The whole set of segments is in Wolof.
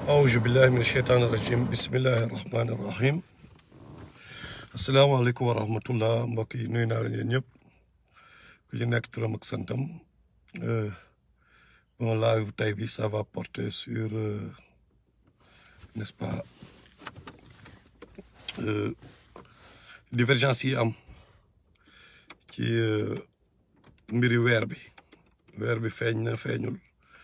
awuzu billahi min sheytaani rajim bismillahi rahmaani rahim asalaamaaleykum wa rahmatullah mbokk yi nuyu naa leen yéen ñëpp ku ci nekk turam ak santam bon live tey bi ça va porter sur euh, n'est-ce pas euh, divergence yi am ci euh, mbiri weer bi weer bi feeñ na feeñul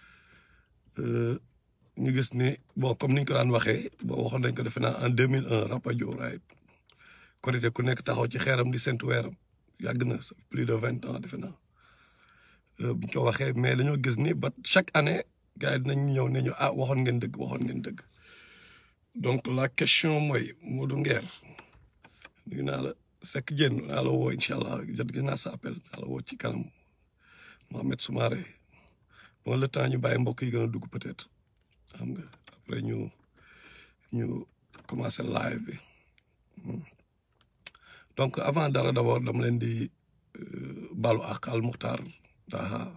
ñu gis ni bon comme niñ ko daan waxee bon waxoon nañ ko defe naa en deux mille un Rapadio right korité ku nekk taxaw ci xeeram di sentu weeram yàgg na ça fait plus de vingt ans defe naa buñ ko waxee mais dañoo gis ni ba chaque année gars yi dinañ ñëw ne ñu ah waxoon ngeen dëgg waxoon ngeen dëgg donc la question mooy Modou Nguer nuyu naa la Seck Dieng naa la woo incha allah jot gis naa sa appel naa la woo ci kanam Mohamed Soumaré bon le temps ñu bàyyi mbokk yi gën a dugg peut-être xam nga après ñu ñu commencer live bi donc avant dara d'abord dama leen di balu ak al muxtaar daa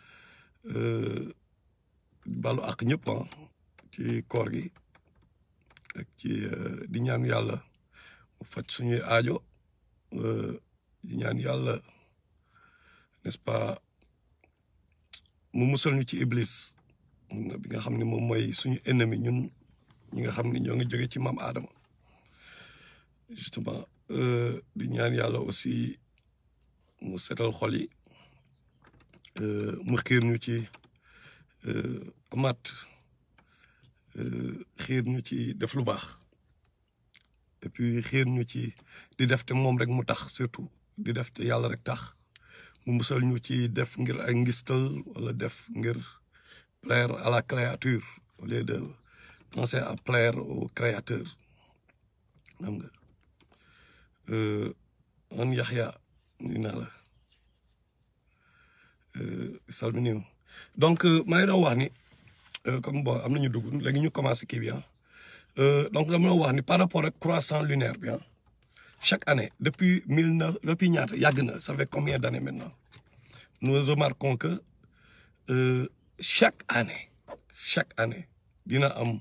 balu ak ñëpp ci koor gi ak ci di ñaan yàlla mu faj suñuy aajo di ñaan yàlla n'est-ce pas mu musal ñu ci iblis bi nga xam ne moom mooy suñu ennemi ñun ñi nga xam ne ñoo ngi jóge ci maam Adama justement di ñaan yàlla aussi mu setal xol yi mu xiir ñu ci amaat xiir ñu ci def lu baax et puis xiir ñu ci di def te moom rek mu tax surtout di def te yàlla rek tax mu musal ñu ci def ngir ay ngistal wala def ngir plaire à la créature au lieu de penser à plaire au créateur xam nga man Yaxya nuyu naa la salminiw donc maa ngi doon wax ni comme bon am nañu dugg léegi ñu commencé kii bi ah donc dama doon wax ni par rapport ak croissant lunaire bi ah chaque année depuis mille neuf depuis ñaata yàgg na ça fait combien d'années maintenant nous remarquons que euh, chaque année chaque année dina am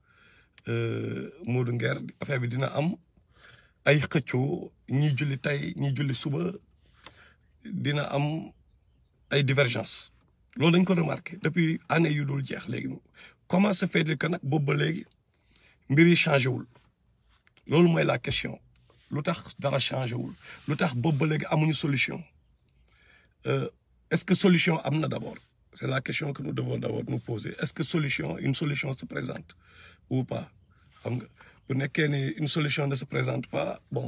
Modou Nguer affaire bi dina am ay xëccoo ñi julli tey ñi julli suba dina am ay divergence loolu dañ ko remarqué depuis année yu dul jeex léegi comment se fait-il que nag boobu ba léegi mbir yi changé wul loolu mooy la question lu tax dara changé wul lu tax boobu ba léegi amuñu solution est-ce que solution am na d'abord c'est la question que nous devons d'abord nous poser est-ce que solution une solution se présente ou pas xam nga bu nekkee ni une solution ne se présente pas bon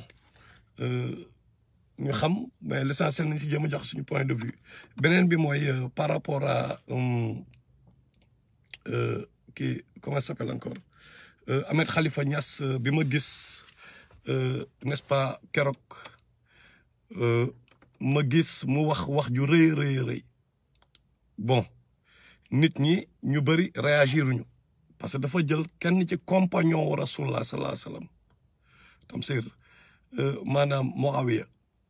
ñu xam mais l'essentiel nañ si jëm a jox suñu point de vue beneen bi mooy par rapport à kii comment ça s'appelle encore Ahmed Khalifa Niass bi ma gis n'est-ce pas keroog ma gis mu wax wax ju rëy rëy rëy bon nit ñi ñu bëri réagiruñu parce que dafa jël kenn ci compagnon wa rasulullah sallallahu alayhi wasallam Tamsir maanaam Muawiya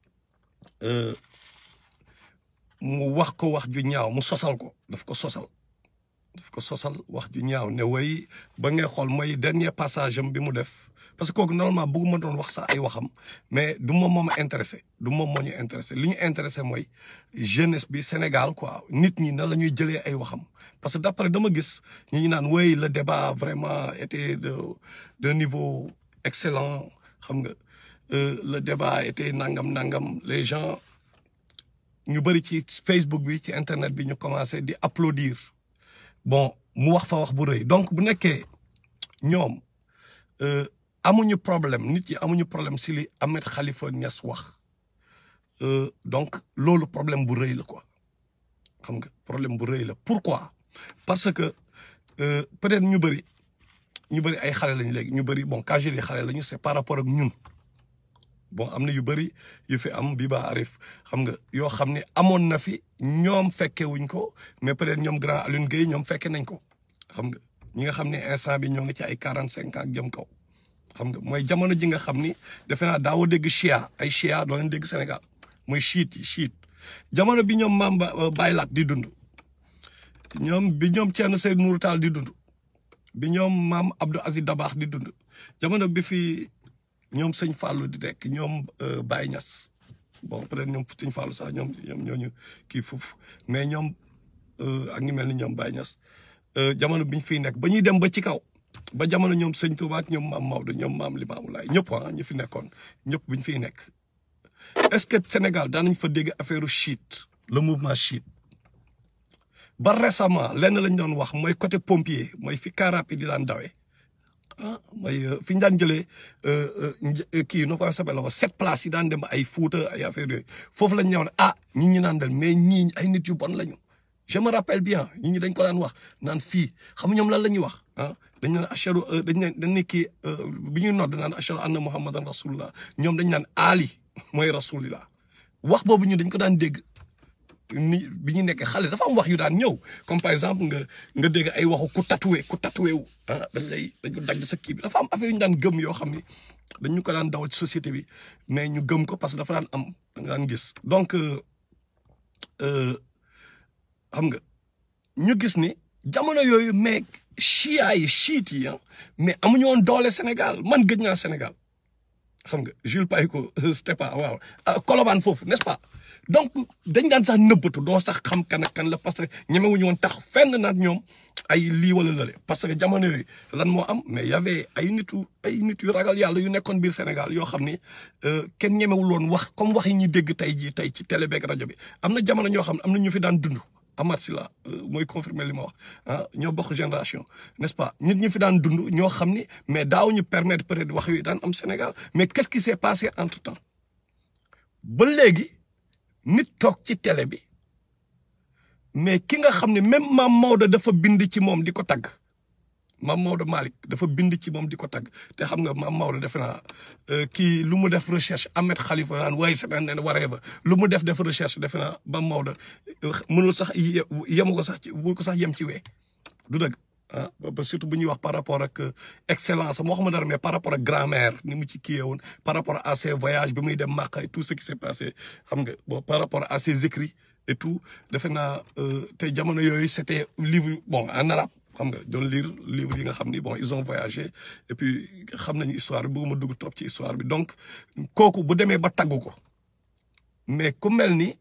mu wax ko wax ju ñaaw mu sosal ko daf ko sosal daf ko sosal wax ju ñaaw ne way ba ngay xool mooy dernier passage am bi mu def parce que kooku normalement bëgguma doon wax sax ay waxam mais du moom moo ma intéressé du moom moo ñu intéressé li ñu intéressé mooy jeunesse bi Sénégal quoi nit ñi nan la ñuy jëlee ay waxam parce que d'après dama gis ñi ñu naan way le débat vraiment était de de niveau excellent xam nga le débat était nangam nangam les gens ñu bëri ci Facebook bi ci internet bi ñu commencé di applaudir bon mu wax fa wax bu rëy donc bu nekkee ñoom amuñu problème nit yi amuñu problème si li Ahmed Khalifa Niass wax donc loolu problème bu rëy la quoi xam nga problème bu rëy la pourquoi parce que peut-être ñu bëri ñu bëri ay xale lañu léegi ñu bëri bon quand je dis xale lañu c'est par rapport ak ñun bon am na yu bëri yu fi am bi ba arif xam nga yoo xam ne amoon na fi ñoom fekke wuñ ko mais peut-être ñoom grand Alioune Gueye ñoom fekke nañ ko xam nga ñi nga xam ne instant bi ñoo ngi ci ay quarante cinq ans ak jëm kaw xam nga mooy jamono ji nga xam ni defe naa daawoo dégg chia ay chia doo leen dégg Sénégal mooy chiite yi chiite jamono bi ñoom maam Baye Laat di dund ñoom bi ñoom Thierno Seydou Nourou Tall di dund bi ñoom maam Abdou Aziz Dabaax di dund jamono bi fi ñoom sëñ Fallou di nekk ñoom Baye Niass bon peut-être ñoom sëñ Fallou sax ñoom ñoom ñooñu kii foofu mais ñoom ak ñu mel ni ñoom Baye Niass jamono bi ñu fiy nekk ba ñuy dem ba ci kaw ba jamono ñoom sëñ Touba ak ñoom maam Maodo ñoom maam Limamou Laye ñëpp ah ñu fi nekkoon ñëpp bi ñu fiy nekk est-ce que Sénégal daan nañ fa dégg affaire chiite le mouvement chiite ba récemment lenn lañ doon wax mooy côté pompier mooy fi car rapide di daan dawee ah mooy fi ñu daan jëlee kii nu ko sabel ko sept places yi daan dem ay Fuuta ay affaire yooyu foofu lañ ñëw ne ah ñi ñi naan del mais ñii ay nit yu bon lañu je me rappelle bien ñi ñi dañ ko daan wax naan fii xam ñoom lan la ñuy wax ah dañ naan ashadu dañ ne dañ ne kii bi ñuy nodd naan ashadu anna muhammadan rasulullah ñoom dañ naan ali mooy rasulillah wax boobu ñu dañ ko daan dégg ni bi ñu nekkee xale dafa am wax yu daan ñëw comme par exemple nga nga dégg ay waxu ku tatoué ku tatoué wu ah dañ lay dañu dagg sa kii bi dafa am affaire yu ñu daan gëm yoo xam ni dañu ko daan dawal ci société bi mais ñu gëm ko parce que dafa daan am da nga daan gis donc xam nga ñu gis ni jamono yooyu mais chia yi chiite yi mais amuñu woon doole Sénégal man gëj naa Sénégal xam nga Jules Païko c'était pas waaw Colobane foofu n'est-ce pas donc dañ daan sax nëbbatu doo sax xam kan ak kan la parce que ñemewuñu woon tax fenn nag ñoom ay lii wala lale parce que jamono yooyu lan moo am mais y avait ay nitu ay nit yu ragal yàlla yu nekkoon biir Sénégal yoo xam ni kenn ñemewul woon wax comme wax yi ñuy dégg tey jii tey ci télé beeg rajo bi am na jamono ñoo xam ne am na ñu fi daan dund Amath Sylla mooy confirmer li ma wax ah ñoo bokk génération n'est-ce pas nit ñi fi daan dund ñoo xam ni mais daaw ñu permettre peut-être wax yooyu daan am Sénégal mais qu'est-ce qui s'est passé entre temps ba léegi nit toog ci télé bi mais ki nga xam ne même maam Maodo dafa bind ci moom di ko tagg maam Maodo Malick dafa bind ci moom di ko tagg te xam nga maam Maodo defe naa kii lu mu def recherche Ahmed Khalifa naan waaye sa naan waree ba lu mu def def recherche defe naa maam Maodo mënul sax yemu ko sax ci bu ko sax yem ci wee du dëgg ah ba surtout bu ñuy wax par rapport ak excellence am waxuma dara mais par rapport ak grammaire ni mu ci kiiyee woon par rapport à ses voyages bi muy dem Makka et tout ce qui s'est passé xam nga bon par rapport à ses écrits et tout defe naa te jamono yooyu c'était livre bon en arabe xam nga doon lire livre yi nga xam ni bon ils ont voyagé et puis xam nañu histoire bi bëgguma dugg trop ci histoire bi donc kooku bu demee ba tagg ko mais ku mel ni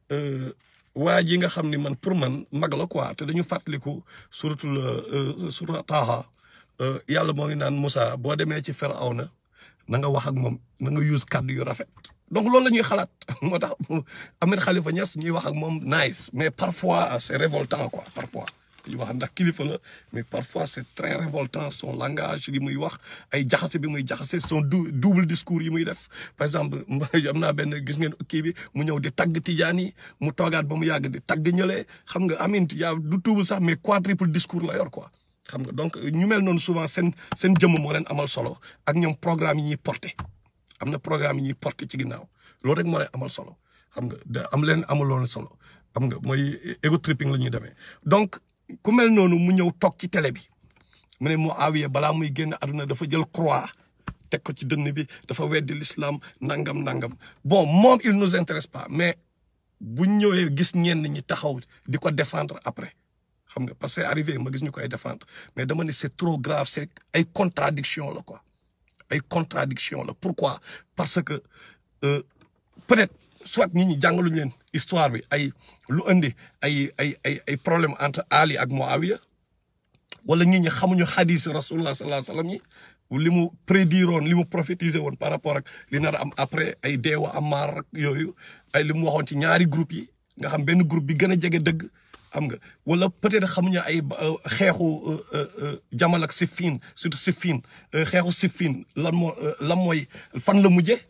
waa ji nga xam ni man pour man mag la quoi te dañu fàttaliku suratul surat Taaha yàlla moo ngi naan Moussa boo demee ci Firawna na nga wax ak moom na nga use kàddu yu rafet donc loolu la ñuy xalaat moo tax Ahmed Khalifa Niass ñuy wax ak moom nice mais parfois c'est révoltant quoi parfois ñu wax ndax kilifa la mais parfois c'est très révoltant son langage li muy wax ay jaxase bi muy jaxase son double discours yi muy def par exemple am naa benn gis ngeen kii bi mu ñëw di tagg tijaan yi mu toogaat ba mu yàgg di tagg ñële xam nga amin yaa du double sax mais quadruple discours la yor quoi xam nga donc ñu mel noonu souvent seen seen jëmm moo leen amal solo ak ñoom programme yi ñuy porté am na programme yi ñuy porté ci ginnaaw loolu rek moo leen amal solo xam nga da am leen amaloon solo xam nga mooy ego tripping la ñuy demee donc ku mel noonu mu ñëw toog ci télé bi mu ne Muawiya balaa muy génn àdduna dafa jël croix teg ko ci dënn bi dafa weddi l'islam nangam nangam bon moom il nous intéresse pas mais bu ñëwee gis ñenn ñi taxaw di ko défendre après xam nga parce que arrivé ma gis ñu koy défendre mais dama ne c'est trop grave c'est ay contradiction la quoi ay contradiction la pourquoi parce que peut-être soit nit ñi jàngaluñu leen histoire bi ay lu indi ay ay ay ay problème entre Ali ak Muawiya wala nit ñi xamuñu xadis rasulullah sallallahu alayhi wasallam yi li mu prédire woon li mu prophétiser woon par rapport ak li nar am après ay deewa Ammar ak yooyu ay li mu waxoon ci ñaari groupe yi nga xam benn groupe bi gën a jege dëgg xam nga wala peut-être xamuñu ay xeexu Jamal ak Siffin surtout Siffin xeexu Siffin lan moo lan mooy fan la mujjee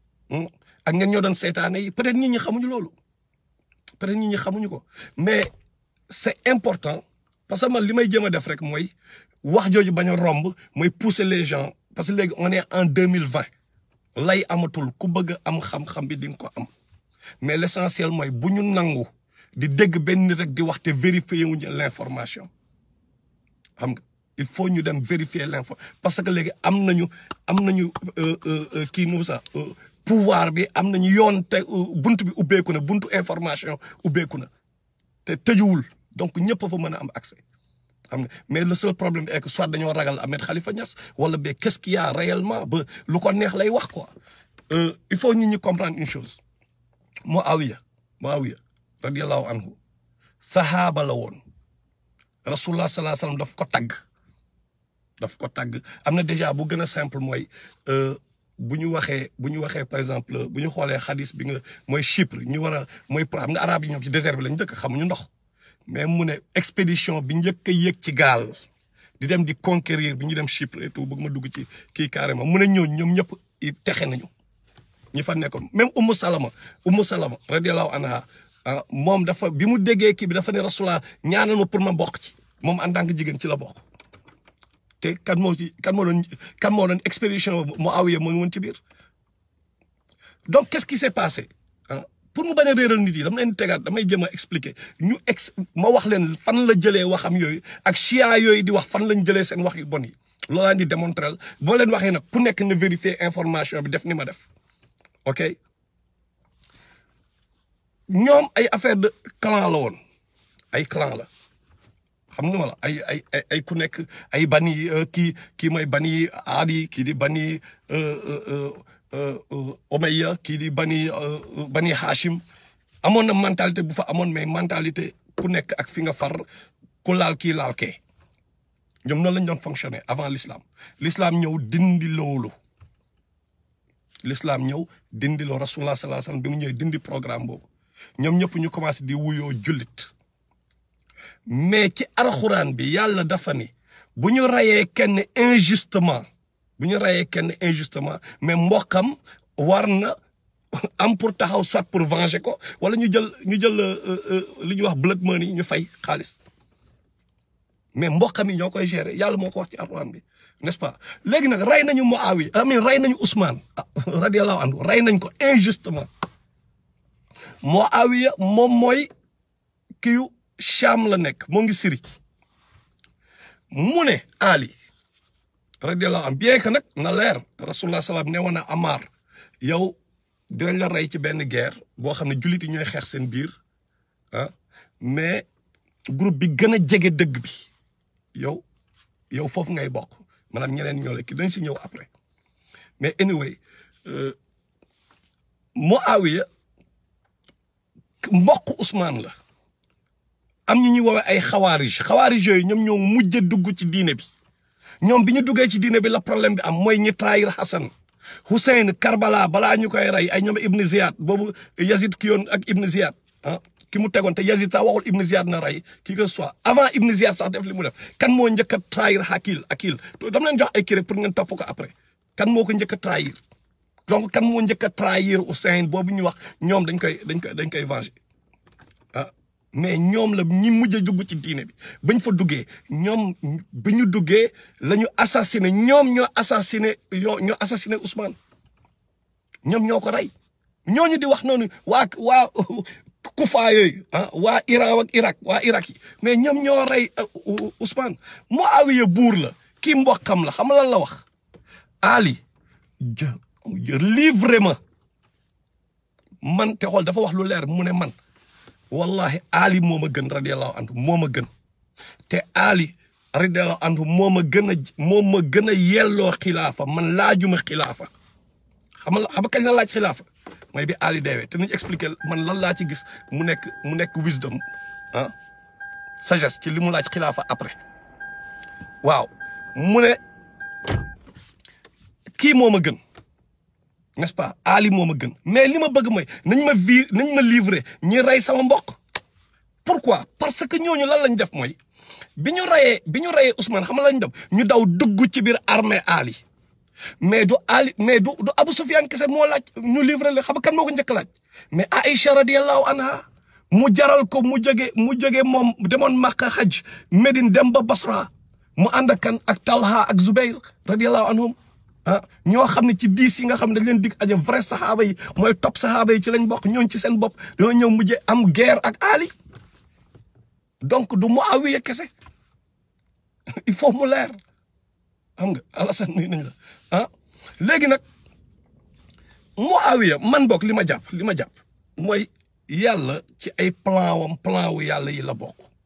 ak ngeen ñoo doon seetaane yi peut-être nit ñi xamuñu loolu peut-être nit ñi xamuñu ko mais c'est important parce que man li may jéem a def rek mooy wax jooju bañ a romb mooy pousser les gens parce que léegi on est en deux mille vingt lay amatul ku bëgg am xam-xam bi di nga ko am mais l'essentiel mooy bu ñu nangu di dégg benn nit rek di wax te vérifier wuñu l'information xam nga il faut ñu dem vérifier l'info parce que léegi am nañu am nañu kii nu sax pouvoir bi am nañu yoon te buntu bi ubbeeku na buntu information ubbeeku na te tëjuwul donc ñëpp fa mën a am accès xam nga mais le seul problème est que soit dañoo ragal Ahmed Khalifa Niass wala ba qu'est-ce qu'il y a réellement ba lu ko neex lay wax quoi il faut nit ñi comprendre une chose Muawiya Muawiya radiyallahu anhu sahaaba la woon rasulullah sallallahu alayhi wasallam daf ko tagg daf ko tagg am na déjà bu gën a simple mooy bu ñu waxee bu ñu waxee par exemple bu ñu xoolee xadis bi nga mooy Chypre ñu war a mooy xam nga arabe yi ñoom ci désert bi lañ dëkk xamuñu ndox mais mu ne expédition bi njëkk a yéeg ci gaal di dem di conquérir bi ñu dem Chypre et tout bëgg ma dugg ci kii carrément mu ne ñooñu ñoom ñëpp texe nañu ñi fa nekkoon même Ummu Salama Ummu Salama radiyallahu anha moom dafa bi mu déggee kii bi dafa ne Rasulullah ñaanal ma pour ma bokk ci moom en tant que jigéen ci la bokk te kan moo ci kan moo doon kan moo doon expédition Muawiya moo ngi woon ci biir donc qu'est-ce qui s'est passé pour mu bañ a réeral nit yi dama leen tegaat damay jëm a expliquer ñu ex ma wax leen fan la jëlee waxam yooyu ak chia yooyu di wax fan lañ jëlee seen wax yu bon yi loolu laa di démontrer boo leen waxee nag ku nekk na vérifier information bi def ni ma def ok ñoom ay affaire de clan la woon ay clan la xam nga ma la ay ay ay ay ku nekk ay bani kii kii mooy bani aadi kii di bani Omeya kii di bani bani Hashim amoon na mentalité bu fa amoon mais mentalité ku nekk ak fi nga far ku laal kii laal kee ñoom noonu lañ doon fonctionner avant l'islam l'islam ñëw dindi loolu l'islam ñëw dindi loo rasulullah sallallahu alayhi wasallam bi mu ñëwee dindi programme boobu ñoom ñëpp ñu commencé di wuyoo jullit mais ci alxuraan bi yàlla dafa ni bu ñu rayee kenn injustement bu ñu rayee kenn injustement mais mbokkam war na am pour taxaw soit pour venger ko wala ñu jël ñu jël li ñuy wax blood money ñu fay xaalis mais mbokkam yi ñoo koy gérer yàlla moo ko wax ci alxuraan bi n'est-ce pas léegi nag rey nañu Muawiya amin rey nañu Ousmane radiyallahu anhu rey nañ ko injustement Muawiya moom mooy kiyu Cham la nekk moo ngi Syrie mu ne Ali radiyallahu anhu bien que nag na leer rasulullah salaam ne woon na Amar yow dinañ la rey ci benn guerre boo xam ne jullit yi ñooy xeex seen biir ah mais groupe bi gën a jege dëgg bi yow yow foofu ngay bokk maanaam ñeneen ñoo la ki dañ si ñëw après mais anyway Muawiya mbokk Ousmane la am ñu ñuy woowee ay xawaarij xawaarij yooyu ñoom ñoo mujj a dugg ci diine bi ñoom bi ñu duggee ci diine bi la problème bi am mooy ñi trahir Hassan Hussein Karbala balaa ñu koy rey ay ñoom Ibn Ziyad boobu Yazid ki yoon ak Ibn Ziyad ah ki mu tegoon te Yazid sax waxul Ibn Ziyad na rey qui que soit avant Ibn Ziyad sax def li mu def kan moo njëkk a trahir Akil Akil to dama leen jox ay kii pour ngeen topp ko après kan moo ko njëkk a trahir donc kan moo njëkk a trahir Hussein boobu ñu wax ñoom dañ koy dañ koy dañ koy venger ah mais ñoom la ñi mujj a dugg ci diine bi bañ fa duggee ñoom bi ñu duggee la ñu assassiné ñoom ñoo assassiné ñoo ñoo assassiné Ousmane ñoom ñoo ko rey ñooñu di wax noonu waa waa kufa yooyu ah waa Iran ak Irak waa Irak yi mais ñoom ñoo rey Ousmane Muawiya buur la kii mbokkam la xam lan la wax Ali jë livré ma man te xool dafa wax lu leer mu ne man wallahi Ali moo ma gën radiyallahu anhu moo ma gën te Ali radiyallahu anhu moo ma gën a moo ma gën a yelloo xilaafa man laajuma xilaafa xam nga xam kañ la laaj xilaafa mooy bi Ali deewee te nañ expliquer man lan laa ci gis mu nekk mu nekk wisdom ah sagesse ci li mu laaj xilaafa après waaw mu ne kii moo ma gën n'est-ce pas Ali moo ma gën mais li ma bëgg mooy nañ ma vi nañ ma livrer ñi rey sama mbokk pourquoi parce que ñooñu lan lañ def mooy bi ñu reyee bi ñu reyee Ousmane xam nga lañ def ñu daw dugg ci biir armée Ali mais du Ali mais du du Abu Sufyan kese moo laaj ñu livrer la xam nga kan moo ko njëkk laaj mais Aïcha radiyallahu anha mu jaral ko mu jóge mu jóge moom demoon Makka hajj Médine dem ba Basra mu ànd ak kan ak Talha ak Zubair radiyallahu anhum ah ñoo xam ne ci diis yi nga xam ne dañ leen dig aja vrai saxaaba yi mooy top saxaaba yi ci lañ bokk ñooñ ci seen bopp dañoo ñëw mujje am guerre ak Ali donc du Muawiya kese il faut mu leer xam nga Alassane nuyu nañ la ah léegi nag Muawiya man bokk li ma jàpp li ma jàpp mooy yàlla ci ay plan wam plan wu yàlla yi la bokk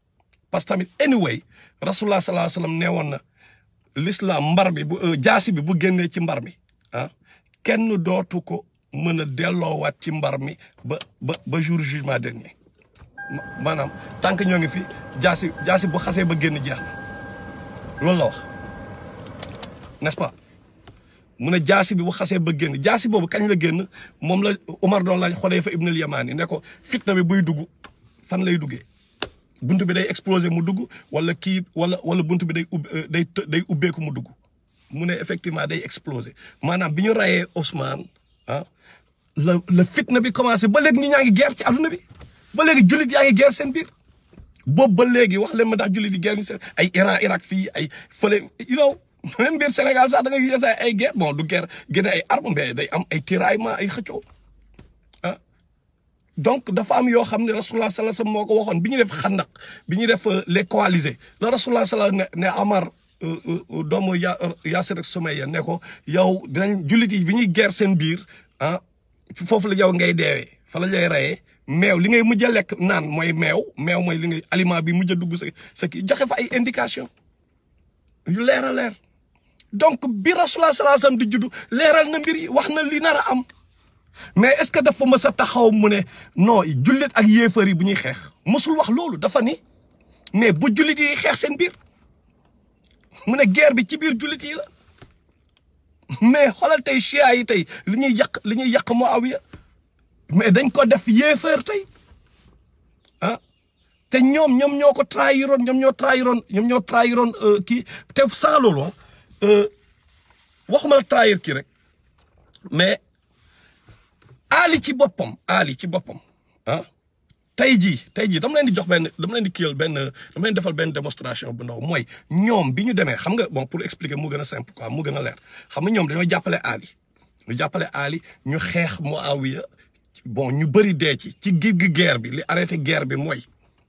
parce que tamit anyway rasulullah sallallahu alayhi wasallam nee woon na l'islam mbar bi bu jaasi bi bu génnee ci mbar mi ah kenn dootu ko mën a delloowaat ci mbar mi ba ba ba jour jugement dernier maanaam tant que ñoo ngi fi jaasi jaasi bu xasee ba génn jeex na loolu la wax n'est-ce pas mu ne jaasi bi bu xasee ba génn jaasi boobu kañ la génn moom la Umar doon laaj Xudayfa ibn al-Yamani ne ko fitna bi buy dugg fan lay duggee bunt bi day exploser mu dugg wala kii wala wala bunt bi day ub day day ubbeeku mu dugg mu ne effectivement day exploser maanaam bi ñu rayee Ousmane ah la la fitna bi commencé ba léegi ñi ñaa ngi guerre ci adduna bi ba léegi jullit yaa ngi guerre seen biir boobu ba léegi wax leen ma ndax jullit yi guerre ñu seen ay Iran Irak fii ay fële you know même biir Sénégal sax da ngay gis ay guerre bon du guerre génne ay armes mais day am ay tiraillement ay xëccoo ah donc dafa am yoo xam ne rasulullah sallallahu alayhi wasallam moo ko waxoon bi ñu def xandak bi ñu def les coalisés la rasulullah sallallahu ne ne Amar doomu ya Yaasir ak Sumayya ne ko yow dinañ jullit yi bi ñuy guerre seen biir ah foofu la yow ngay deewee fa la lay reyee meew li ngay mujj a lekk naan mooy meew meew mooy li ngay aliment bi mujj a dugg sa sa kii joxe fa ay indication yu leer a leer donc bi rasulullah sallallahu alayhi wasallam di juddu leeral na mbir yi wax na li nar a am mais est-ce que dafa mës a taxaw mu ne non jullit ak yéefar yi bu ñuy xeex mësul wax loolu dafa ni mais bu jullit yi xeex seen biir mu ne guerre bi ci biir jullit yi la mais xoolal tey chia yi tey li ñuy yàq li ñuy yàq Muawiya mais dañ ko def yéefar tey ah te ñoom ñoom ñoo ko trahiroon ñoom ñoo trahiroon ñoom ñoo trahiroon kii te sans loolu waxuma la trahir kii rek mais Ali ci boppam Ali ci boppam ah tey jii tey jii dama leen di jox benn dama leen di kiyal benn dama leen defal benn démonstration bu ndaw mooy ñoom bi ñu demee xam nga bon pour expliquer mu gën a simple quoi mu gën a leer xam nga ñoom dañoo jàppale Ali ñu jàppale Ali ñu xeex Muawiya bon ñu bëri dee ci ci gir gi guerre bi li arrêté guerre bi mooy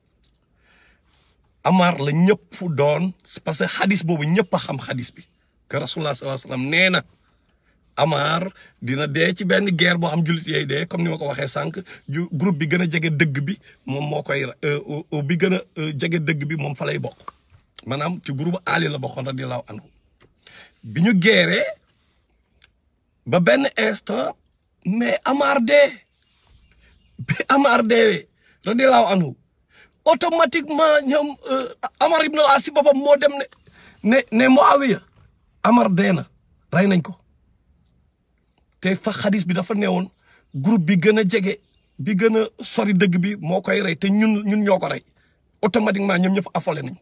Amar la ñëpp doon parce que xadis boobu ñëpp a xam xadis bi que rasulullah sallallahu alayhi wasallam nee na Amar dina dee ci benn guerre boo xam jullit yooyu dee comme ni ma ko waxee sànq ju groupe bi gën a jege dëgg bi moom moo koy bi gën a jege dëgg bi moom fa lay bokk maanaam ci groupe Ali la bokkoon radiyallahu anhu bi ñu geeree ba benn instant mais Amar dee bi Amar deewee radiyallahu anhu automatiquement ñoom Amar ibn al-As si boppam moo dem ne ne ne Muawiya Amar dee na rey nañ ko te fa xadis bi dafa newoon groupe bi gën a jege bi gën a sori dëgg bi moo koy rey te ñun ñun ñoo ko rey automatiquement ñoom ñëpp affolé nañ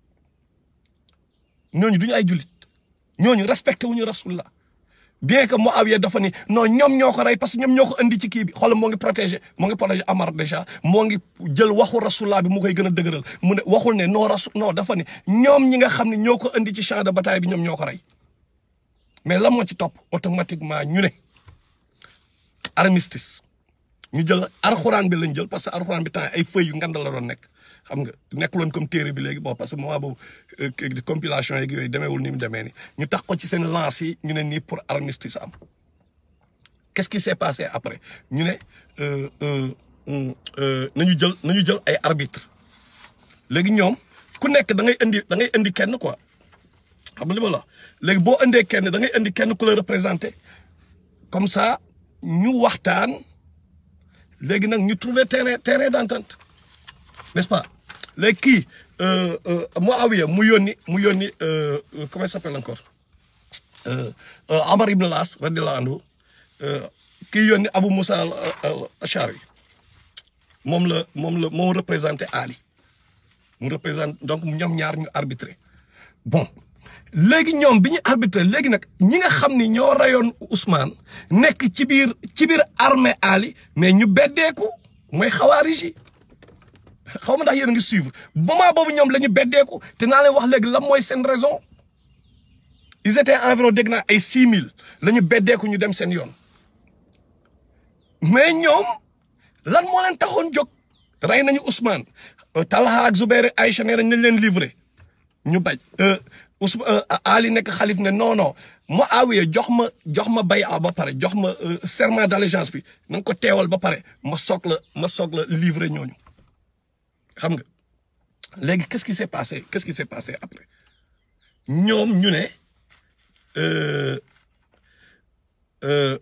ñooñu duñu ay jullit ñooñu respecté wuñu rasulullah bien que Muawiya dafa ni non ñoom ñoo ko rey parce que ñoom ñoo ko indi ci kii bi xoolal moo ngi protégé moo ngi protégé Amar déjà moo ngi jël waxu rasulullah bi mu koy gën a dëgëral mu ne waxul ne non rasul non dafa ni ñoom ñi nga xam ne ñoo ko indi ci champ de bataille bi ñoom ñoo ko rey mais lan moo ci topp automatiquement ñu ne armistice ñu jël arxuraan bi lañ jël parce que arxuraan bi temps ay feuilles yu ngand la doon nekk xam nga nekkuloon comme téere bi léegi bon parce que moment boobu compilation yeeg yooyu demeewul ni mu demee ni ñu tax ko ci seen lance yi ñu ne nii pour armistice am qu'est-ce qui s'est passé après ñu ne nañu jël nañu jël ay arbitre léegi ñoom ku nekk da ngay indi da ngay indi kenn quoi xam nga li ma la léegi boo indee kenn da ngay indi kenn ku la représenté comme ça ñu waxtaan léegi nag ñu trouver terrain terrain d'entente n'est-ce pas léegi kii Muawiya mu yónni mu yónni comment il s'appelle encore Amar ibn al-As radiyallahu anhu kii yónni Abu Musa al-Ashari moom la moom la moo représenté Ali mu représente donc ñoom ñaar ñu arbitré bon léegi ñoom bi ñu arbitré léegi nag ñi nga xam ni ñoo rayoon Ousmane nekk ci biir ci biir armée Ali mais ñu beddeeku mooy xawaarij yi xaw ma ndax yéen a ngi suivre moment boobu ñoom la ñu beddeeku te naa leen wax léegi lan mooy seen raison ils étaient environ dégg naa ay six mille la ñu beddeeku ñu dem seen yoon mais ñoom lan moo leen taxoon jóg rey nañu Ousmane Talha ak Zubair Aïcha nee nañ nañ leen livré ñu bañ Ousmane Ali nekk xalif ne non non Muawiya jox ma jox ma bay'a ba pare jox ma serment d'allégeance bi na nga ko teewal ba pare ma soog la ma soog la livré ñooñu xam nga léegi qu'est-ce qui s'est passé qu'est-ce qui s'est passé après ñoom ñu ne euh, euh,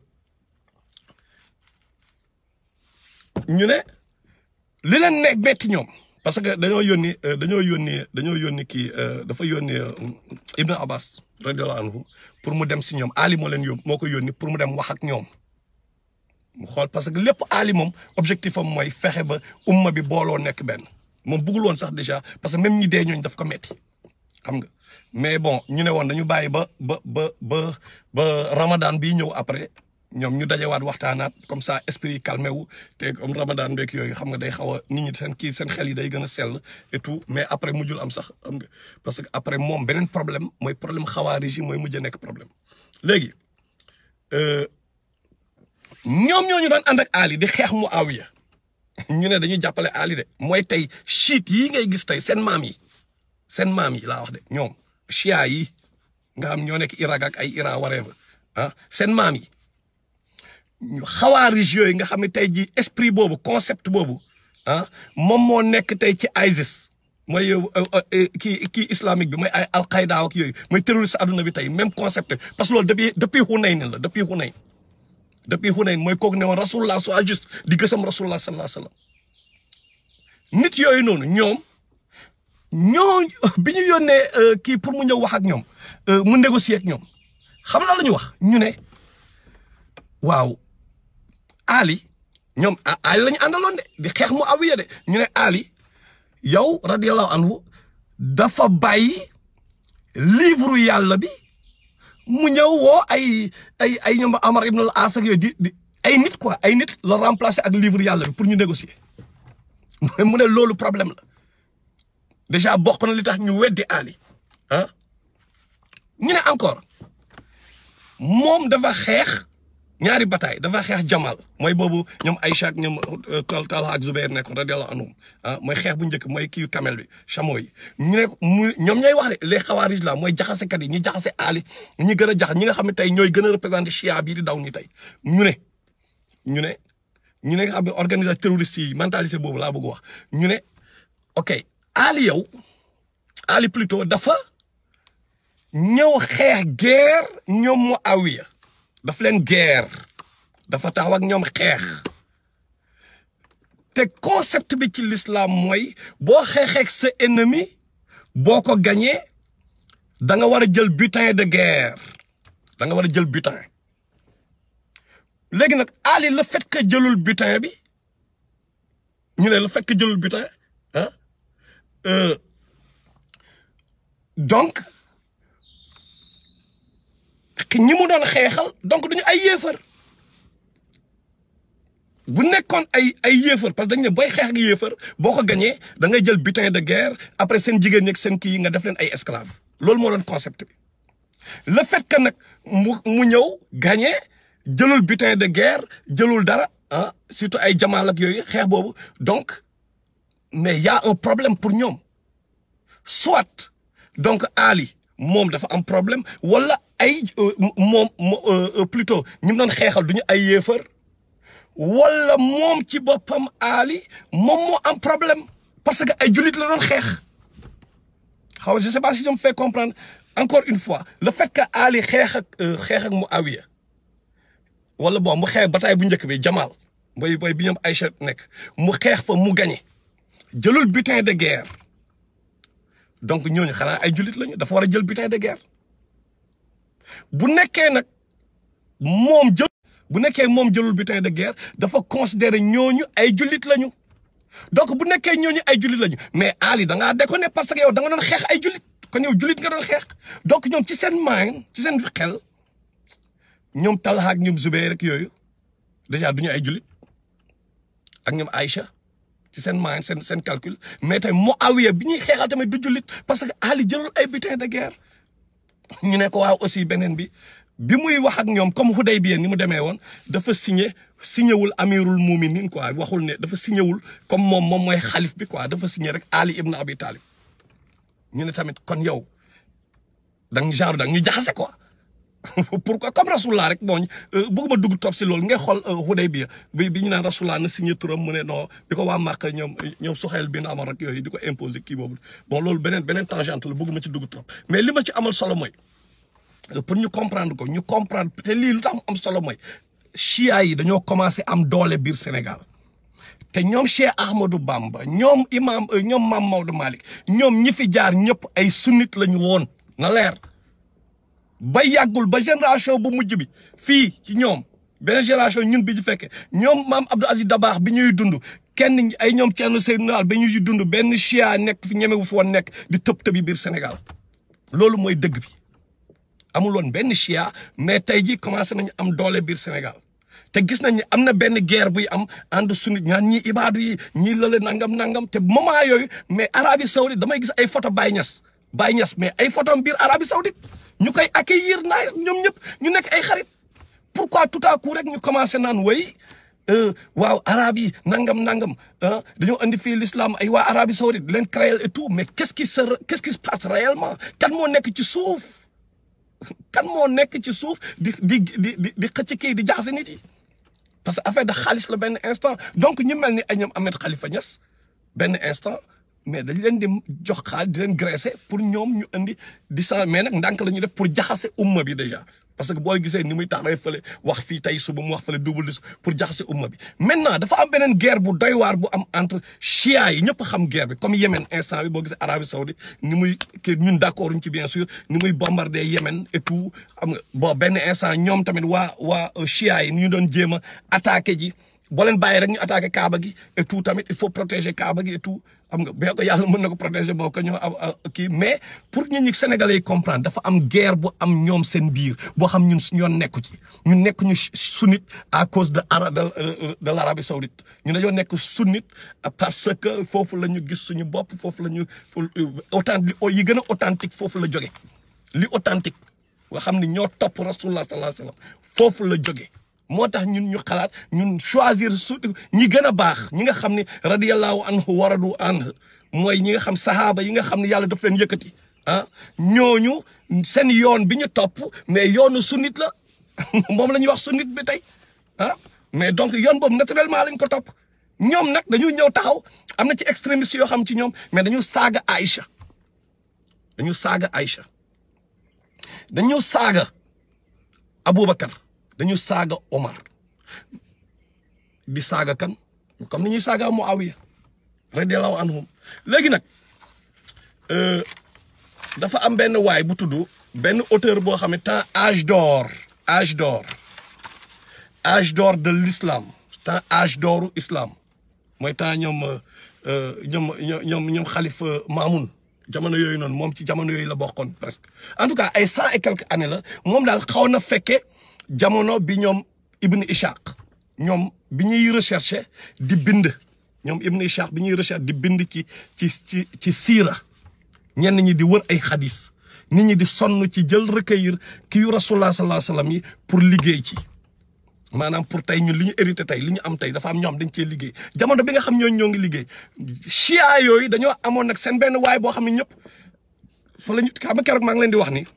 ñu ne li leen nekk metti ñoom parce que dañoo yónni euh, dañoo yónni dañoo yónni kii euh, dafa yónni euh, Ibn Abbas radiyallahu anhu pour mu dem si ñoom Ali moo leen yóbbu moo ko yónni pour mu dem wax ak ñoom mu xool parce que lépp Ali moom objectif am mooy fexe ba umma bi booloo nekk benn moom bëggul woon sax déjà parce que même ñi dee ñooñu daf ko metti xam nga mais bon ñu ne woon dañu bàyyi ba ba ba ba ba Ramadan bii ñëw après ñoom ñu dajewaat waxtaanaat comme ça esprit yi calmé wu te comme Ramadan beeg yooyu xam nga day xaw a nit ñi seen kii seen xel yi day gën a sell et tout mais après mujjul am sax xam nga parce que après moom beneen problème mooy problème xawaarij yi mooy mujj a nekk problème léegi euh, ñoom ñoo ñu doon ànd ak Ali di xeex Muawiya ñu ne dañuy jàppale Ali de mooy tey chiite yii ngay gis tey seen maam yi seen maam yi laa wax de ñoom chia yi nga xam ñoo nekk Irak ak ay Iran whatever ah seen maam yi ñu xawaarij yooyu nga xam ne tey jii esprit boobu concept boobu ah moom moo nekk tey ci ISIS mooy kii kii islamique bi mooy ay al-Qaïda ak yooyu mooy terroriste adduna bi tey même concept parce que loolu depuis depuis Hunayn la depuis Hunayn depuis Hunayn mooy kooku ne woon rasulullah soit juste di gësam rasulullah sallallahu alayhi wa sallam nit yooyu noonu ñoom ñoo bi ñu yónnee kii pour mu ñëw wax ak ñoom mu négocier ak ñoom xam la la ñu wax ñu ne waaw Ali ñoom Ali la ñu àndaloon de di xeex mu awiya de ñu ne Ali yow radiyallahu anhu dafa bàyyi livre yàlla bi mu ñëw woo ay ay ay ñoom Amar ibn al-As ak yooyu di di ay nit quoi ay nit la remplacer ak livre yàlla bi pour ñu négocier mu ne loolu problème la déjà bokk na li tax ñu weddi Ali ah ñu ne encore moom dafa xeex ñaari bataay dafa xeex Jamal mooy boobu ñoom Aïcha ak ñoom Tal Talha ak Zubair nekkoon radiyallahu anhum ah mooy xeex bu njëkk mooy kii camel bi chameau yi ñu ne mu ñoom ñooy wax de les xawaarij la mooy jaxasekat yi ñi jaxase Ali ñi gën a jax ñi nga xam ne tey ñooy gën a représenté chia bii di daw ni tey ñu ne ñu ne ñu ne nga xam ne organisation terroriste yi mentalité boobu laa bëgg wax ñu ne ok Ali yow Ali plutôt dafa ñëw xeex guerre ñoom Muawiya daf leen guerre dafa taxaw ak ñoom xeex te concept bi ci l'islam mooy boo xeexeek sa ennemi boo ko gañee da nga war a jël butin de guerre da nga war a jël butin léegi nag Ali le fait que jëlul butin bi ñu ne le fait que jëlul butin ah donc ñi mu doon xeexal donc duñu ay yéefar bu nekkoon ay ay yéefar parce que dañu ne booy xeex ak yéefar boo ko gañee da ngay jël butin de guerre après seen jigéen ñi ak seen kii yi nga def leen ay esclave loolu moo doon concept bi le fait que nag mu mu ñëw gagné jëlul butin de guerre jëlul dara ah surtout ay jamaal ak yooyu xeex boobu donc mais y a un problème pour ñoom soit donc Ali moom dafa am problème wala ay moom plutôt ñi mu doon xeexal duñu ay yéefar wala moom ci boppam Ali moom moo am problème parce que ay jullit la doon xeex xaw je sais pas si je me fais comprendre encore une fois le fait que Ali xeex ak xeex ak Muawiya wala bon mu xeex bataay bu njëkk bi Jamal mooy mooy bi ñoom Aïcha nekk mu xeex fa mu gagné jëlul butin de guerre donc ñooñu xanaa ay jullit lañu dafa war a jël butin de guerre bu nekkee nag moom jël bu nekkee moom jëlul butin de guerre dafa considérer ñooñu ay jullit lañu donc bu nekkee ñooñu ay jullit lañu mais Ali da ngaa déconné parce que yow da nga doon xeex ay jullit kon yow jullit nga doon xeex donc ñoom ci seen mind ci seen xel ñoom Talha ak ñoom Zubair rek yooyu déjà duñu ay jullit ak ñoom Aïcha ci seen mind seen seen calcul mais tamit Muawiya bi ñuy xeexal tamit du jullit parce que Ali jëlul ay butin de guerre ñu ne ko waaw aussi beneen bi bi muy wax ak ñoom comme Hudaybiya ni mu demee woon dafa signé signé wul amirul muminin quoi waxul ne dafa signé wul comme moom moom mooy xalif bi quoi dafa signé rek Ali ibn Abi Talib ñu ne tamit kon yow dang genre dang ñu jaxase quoi pourquoi comme rasulullah rek bon bëgguma dugg trop si loolu ngay xool Hudaybiya bi bi ñu naan rasulullah na signé turam mu ne non di ko waa Màkka ñoom ñoom Suhayl bin Amr rek yooyu di ko imposer kii boobu bon loolu beneen beneen tangente la bëgguma ci dugg trop mais li ma ci amal solo mooy pour ñu comprendre ko ñu comprendre te lii lu tax mu am solo mooy chia yi dañoo commencé am doole biir Sénégal te ñoom Cheikh Ahmadou Bamba ñoom imam ñoom Maam Maodo Malick ñoom ñi fi jaar ñëpp ay sunnit la ñu woon na leer ba yàggul ba génération bu mujj bi fii ci ñoom beneen génération ñun bi ñu fekkee ñoom maam Abdou Aziz Dabaax bi ñuy dund kenn ay ñoom Thierno Seydou Naal ba ñuy dund benn chia nekk fi ñemewu fi woon nekk di tëb tëbi biir Sénégal loolu mooy dëgg bi amul woon benn chia mais tey jii commencé nañu am doole biir Sénégal te gis nañ ni am na benn guerre buy am ànd sunnit ñaan ñii ibaadu yi ñii lële nangam nangam te moment yooyu mais Arabie Saoudite damay gis ay photo Baye Niass Baye Niass mais ay photo biir Arabie Saoudite ñu koy accueillir naa ñoom ñëpp ñu nekk ay xarit pourquoi tout à coup rek ñu commencé naan way waaw arabe yi nangam nangam ah dañoo andi fii l'islam ay waa Arabie Saoudite leen créer et tout mais qu'est-ce qui se qu'est-ce qui se passe réellement kan moo nekk ci suuf kan moo nekk ci suuf di di di di di xëcc kii di jaxase nit yi parce que affaire de xaalis la benn instant donc ñu mel ni ay ñoom Ahmed Khalifa Niass benn instant mais dañ leen di jox xaalis di leen graisser pour ñoom ñu indi di sa mais nag ndànk la ñuy def pour jaxase umma bi déjà parce que boo gisee ni muy taxawee fële wax fii tey suba mu wax fële double dis pour jaxase umma bi maintenant dafa am beneen guerre bu doy waar bu am entre chia yi ñëpp xam guerre bi comme Yémen instant bi boo gisee Arabie Saoudite ni muy kii ñun d'accord ñu ci bien sûr ni muy bombarder Yémen et tout xam nga bon benn instant ñoom tamit waa waa chia yi ñu doon jéem a attaqué ji boo leen bàyyi rek ñu attaqué Kaaba gi et tout tamit il faut protéger Kaaba gi et tout xam nga bee ko yàlla mën na ko protéger boo ko ñoo kii mais pour ñun ñi Sénégalais yi comprendre dafa am guerre bu am ñoom seen biir boo xam ñun ñoon nekku ci ñun nekk ñu sunnite à cause de ara de de l'Arabie Saoudite ñu dañoo nekk sunnite parce que foofu la ñu gis suñu bopp foofu la ñu authentique yi gën a authentique foofu la jóge li authentique nga xam ne ñoo topp rasulullah sallallahu alayhi wasallam foofu la jóge moo tax ñun ñu xalaat ñun choisir su ñi gën a baax ñi nga xam ne radiyallahu anhu waradu anhu mooy ñi nga xam sahaaba yi nga xam ne yàlla daf leen yëkkati ah ñooñu seen yoon bi ñu topp mais yoonu sunnit la moom la ñuy wax sunnit bi tey ah mais donc yoon boobu naturellement lañ ko topp ñoom nag dañu ñëw taxaw am na ci extrémistes yoo xam ci ñoom mais dañu saaga Aïcha dañu saaga Aïcha dañu saaga Aboubacar dañu saaga Omar di saaga kan comme ni ñuy saaga Muawiya radiyallahu anhum léegi nag dafa am benn waay bu tudd benn auteur boo xam ne temps âge d'or âge d'or âge d'or de l'islam temps âge d'oru islam mooy temps ñoom ñoom ñoom ñoom xalifa Maamun jamono yooyu noonu moom ci jamono yooyu la bokkoon presque en tout cas ay cent et quelques années la moom daal xaw na fekke jamono bi ñoom Ibn Ishaq ñoom bi ñuy recherche di bind ñoom Ibn Ishaq bi ñuy recherche di bind ci ci ci ci siira ñenn ñi di wër ay xadis nit ñi di sonn ci jël recueillir kii yu rasulullah sallallahu alayhi wasallam yi pour liggéey ci maanaam pour tey ñun li ñu hérité tey li ñu am tey dafa am ñoo xam dañ cee liggéey jamono bi nga xam ñooñu ñoo ngi liggéey chia yooyu dañoo amoon nag seen benn waay boo xam ne ñëpp fa la ñu xam nga keroog maa ngi leen di wax ni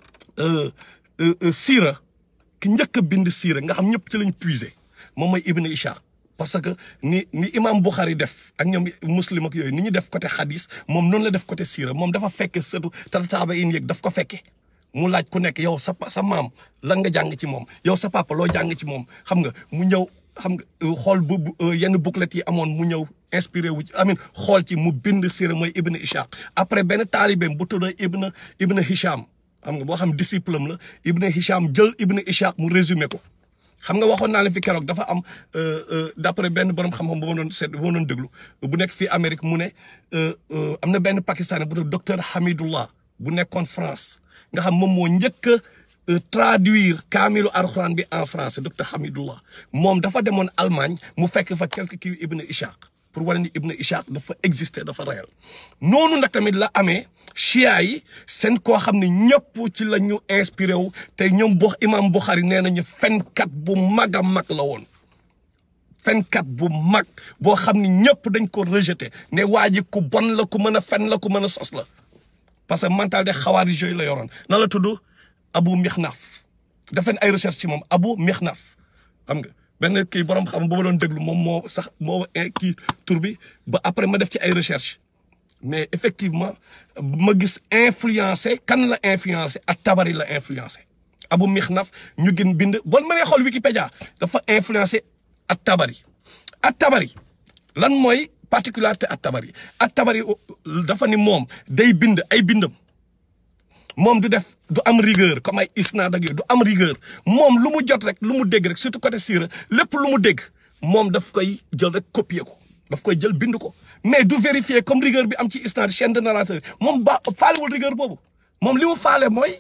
siira ki njëkk a bind siira nga xam ñëpp ci lañ puiser moom mooy Ibn Ishaq parce que ni ni imam Bukhari def ak ñoom muslim ak yooyu ni ñu def côté hadis moom noonu la def côté siira moom dafa fekke surtout tataaba in yëg daf ko fekke mu laaj ku nekk yow sa sa maam lan nga jàng ci moom yow sa papa loo jàng ci moom xam nga mu ñëw xam nga xool bu yenn bouclettes yi amoon mu ñëw inspiré wu ci amin xool ci mu bind siira mooy Ibn Ishaq après benn taalibeem bu tudd Ibn Ibn Hisham xam nga boo xam disciple am la Ibn Hisham jël Ibn Ishaq mu résumé ko xam nga waxoon naa la fi keroog dafa am d'après benn borom xam-xam bu ma doon seet bu ma doon déglu bu nekk fii Amérique mu ne am na benn pakistanais bu tudd docteur Hamidullah bu nekkoon France nga xam moom moo njëkk a traduire kaamilu alxuraan bi en français docteur Hamidullah moom dafa demoon Allemagne mu fekk fa quelque kii Ibn Ishaq pour wane ni Ibn Ishaq dafa exister dafa réel noonu nag tamit la amee chia yi seen koo xam ne ñëpp ci la ñu inspiré wu te ñoom bo imam Bukhari nee nañu fenkat bu mag a mag la woon fenkat bu mag boo xam ne ñëpp dañ ko rejeté ne waa ji ku bon la ku mën a fen la ku mën a sos la parce que mental de xawaari yooyu la yoroon na la tudd Abu Mixnaf def leen ay recherche ci moom Abu Mixnaf xam nga benn kii borom xam ba ma doon déglu moom moo sax moo kii tur bi ba après ma def ci ay recherche mais effectivement ma gis influencé kan la influencé ak tabari la influencé Abu Mixnaf ñu gën bind bon ma nee xool Wikipédia dafa influencé ak tabari ak tabari lan mooy particularité ak tabari ak tabari dafa ni moom day bind ay bindam moom du def du am rigueur comme ay isnaad ak yooyu du am rigueur moom lu mu jot rek lu mu dégg rek surtout côté siira lépp lu mu dégg moom daf koy jël rek copier ko daf koy jël bind ko mais du vérifier comme rigueur bi am ci isnaad chaîne de narrateur moom ba faalewul rigueur boobu moom li mu faale mooy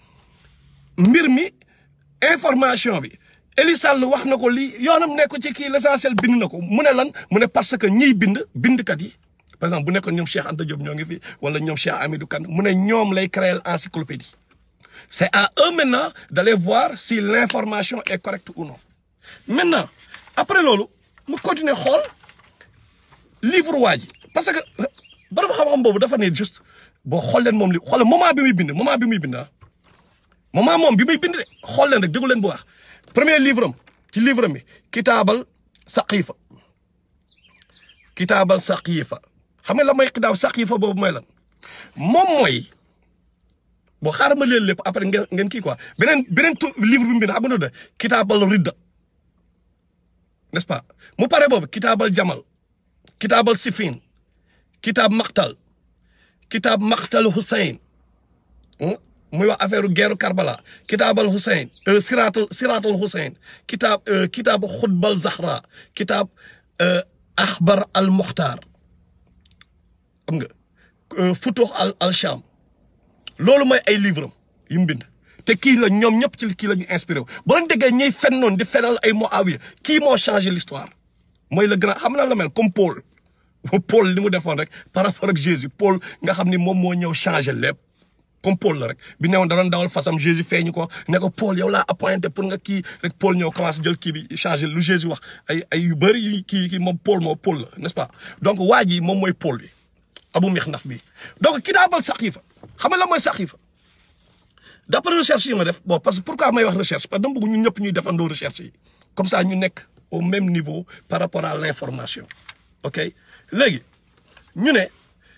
mbir mi information bi Eli Sall wax na ko lii yoonam nekk ci kii l'essentiel bind na ko mu ne lan mu ne parce que ñiy bind bindkat yi par exemple bu nekkoon ñoom Cheikh Anta Diop ñoo ngi fi wala ñoom Cheikh Amidou Kane mu ne ñoom lay créer encyclopédie c'est à eux maintenant d'aller voir si l'information est correcte ou non maintenant après loolu mu continuer xool livre waa ji parce que borom xam-xam boobu dafa ne juste boo xool leen moom li xool moment bi muy bind moment bi muy bind ah moment moom bi muy bind de xool leen rek déglu leen bu baax premier livre am ci livre am bi kitaabal saqiifa kitaabal saqiifa xam nga la may kitaab saqiifa boobu mooy lan moom mooy boo xaaral ma leen lépp après ngeen ngeen kii quoi beneen beneen tu livre bi mu bind xam nga de kitaabal ridda n'est-ce pas mu pare boobu kitaabal jamal kitaabal sifin kitaab maqtal kitaab maqtal Hussein muy wax affaire guerre Karbala kitaabal Hussein siraatal siraatal Hussein kitaab kitaab xutbal Zahra kitaab axbar al Muxtaar xam nga futuux al al Sham loolu mooy ay livre am yu mu bind te kii la ñoom ñëpp ci kii la ñu inspiré wu boo leen déggee ñiy fen noonu di fenal ay Muawiya kii moo changé l'histoire mooy le grand xam na la mel comme Paul Paul li mu defoon rek par rapport ak Jésus Paul nga xam ni moom moo ñëw changé lépp comme Paul la rek bi newoon da doon dawal fasam Jésus feeñu ko ne ko Paul yow laa appointé pour nga kii rek Paul ñëw commencé jël kii bi changé lu Jésus wax ay ay yu bëri yu kii kii moom Paul moo Paul la n'est-ce pas donc waa ji moom mooy Paul bi Abu Mixnaf bi donc kitaabal saqiifa xam nga la mooy saqiifa d'après recherche yi ma def bon parce que pourquoi may wax recherche parce que dama bëgg ñun ñëpp ñuy defandoo recherche yi comme ça ñu nekk au même niveau par rapport à l'information ok léegi ñu ne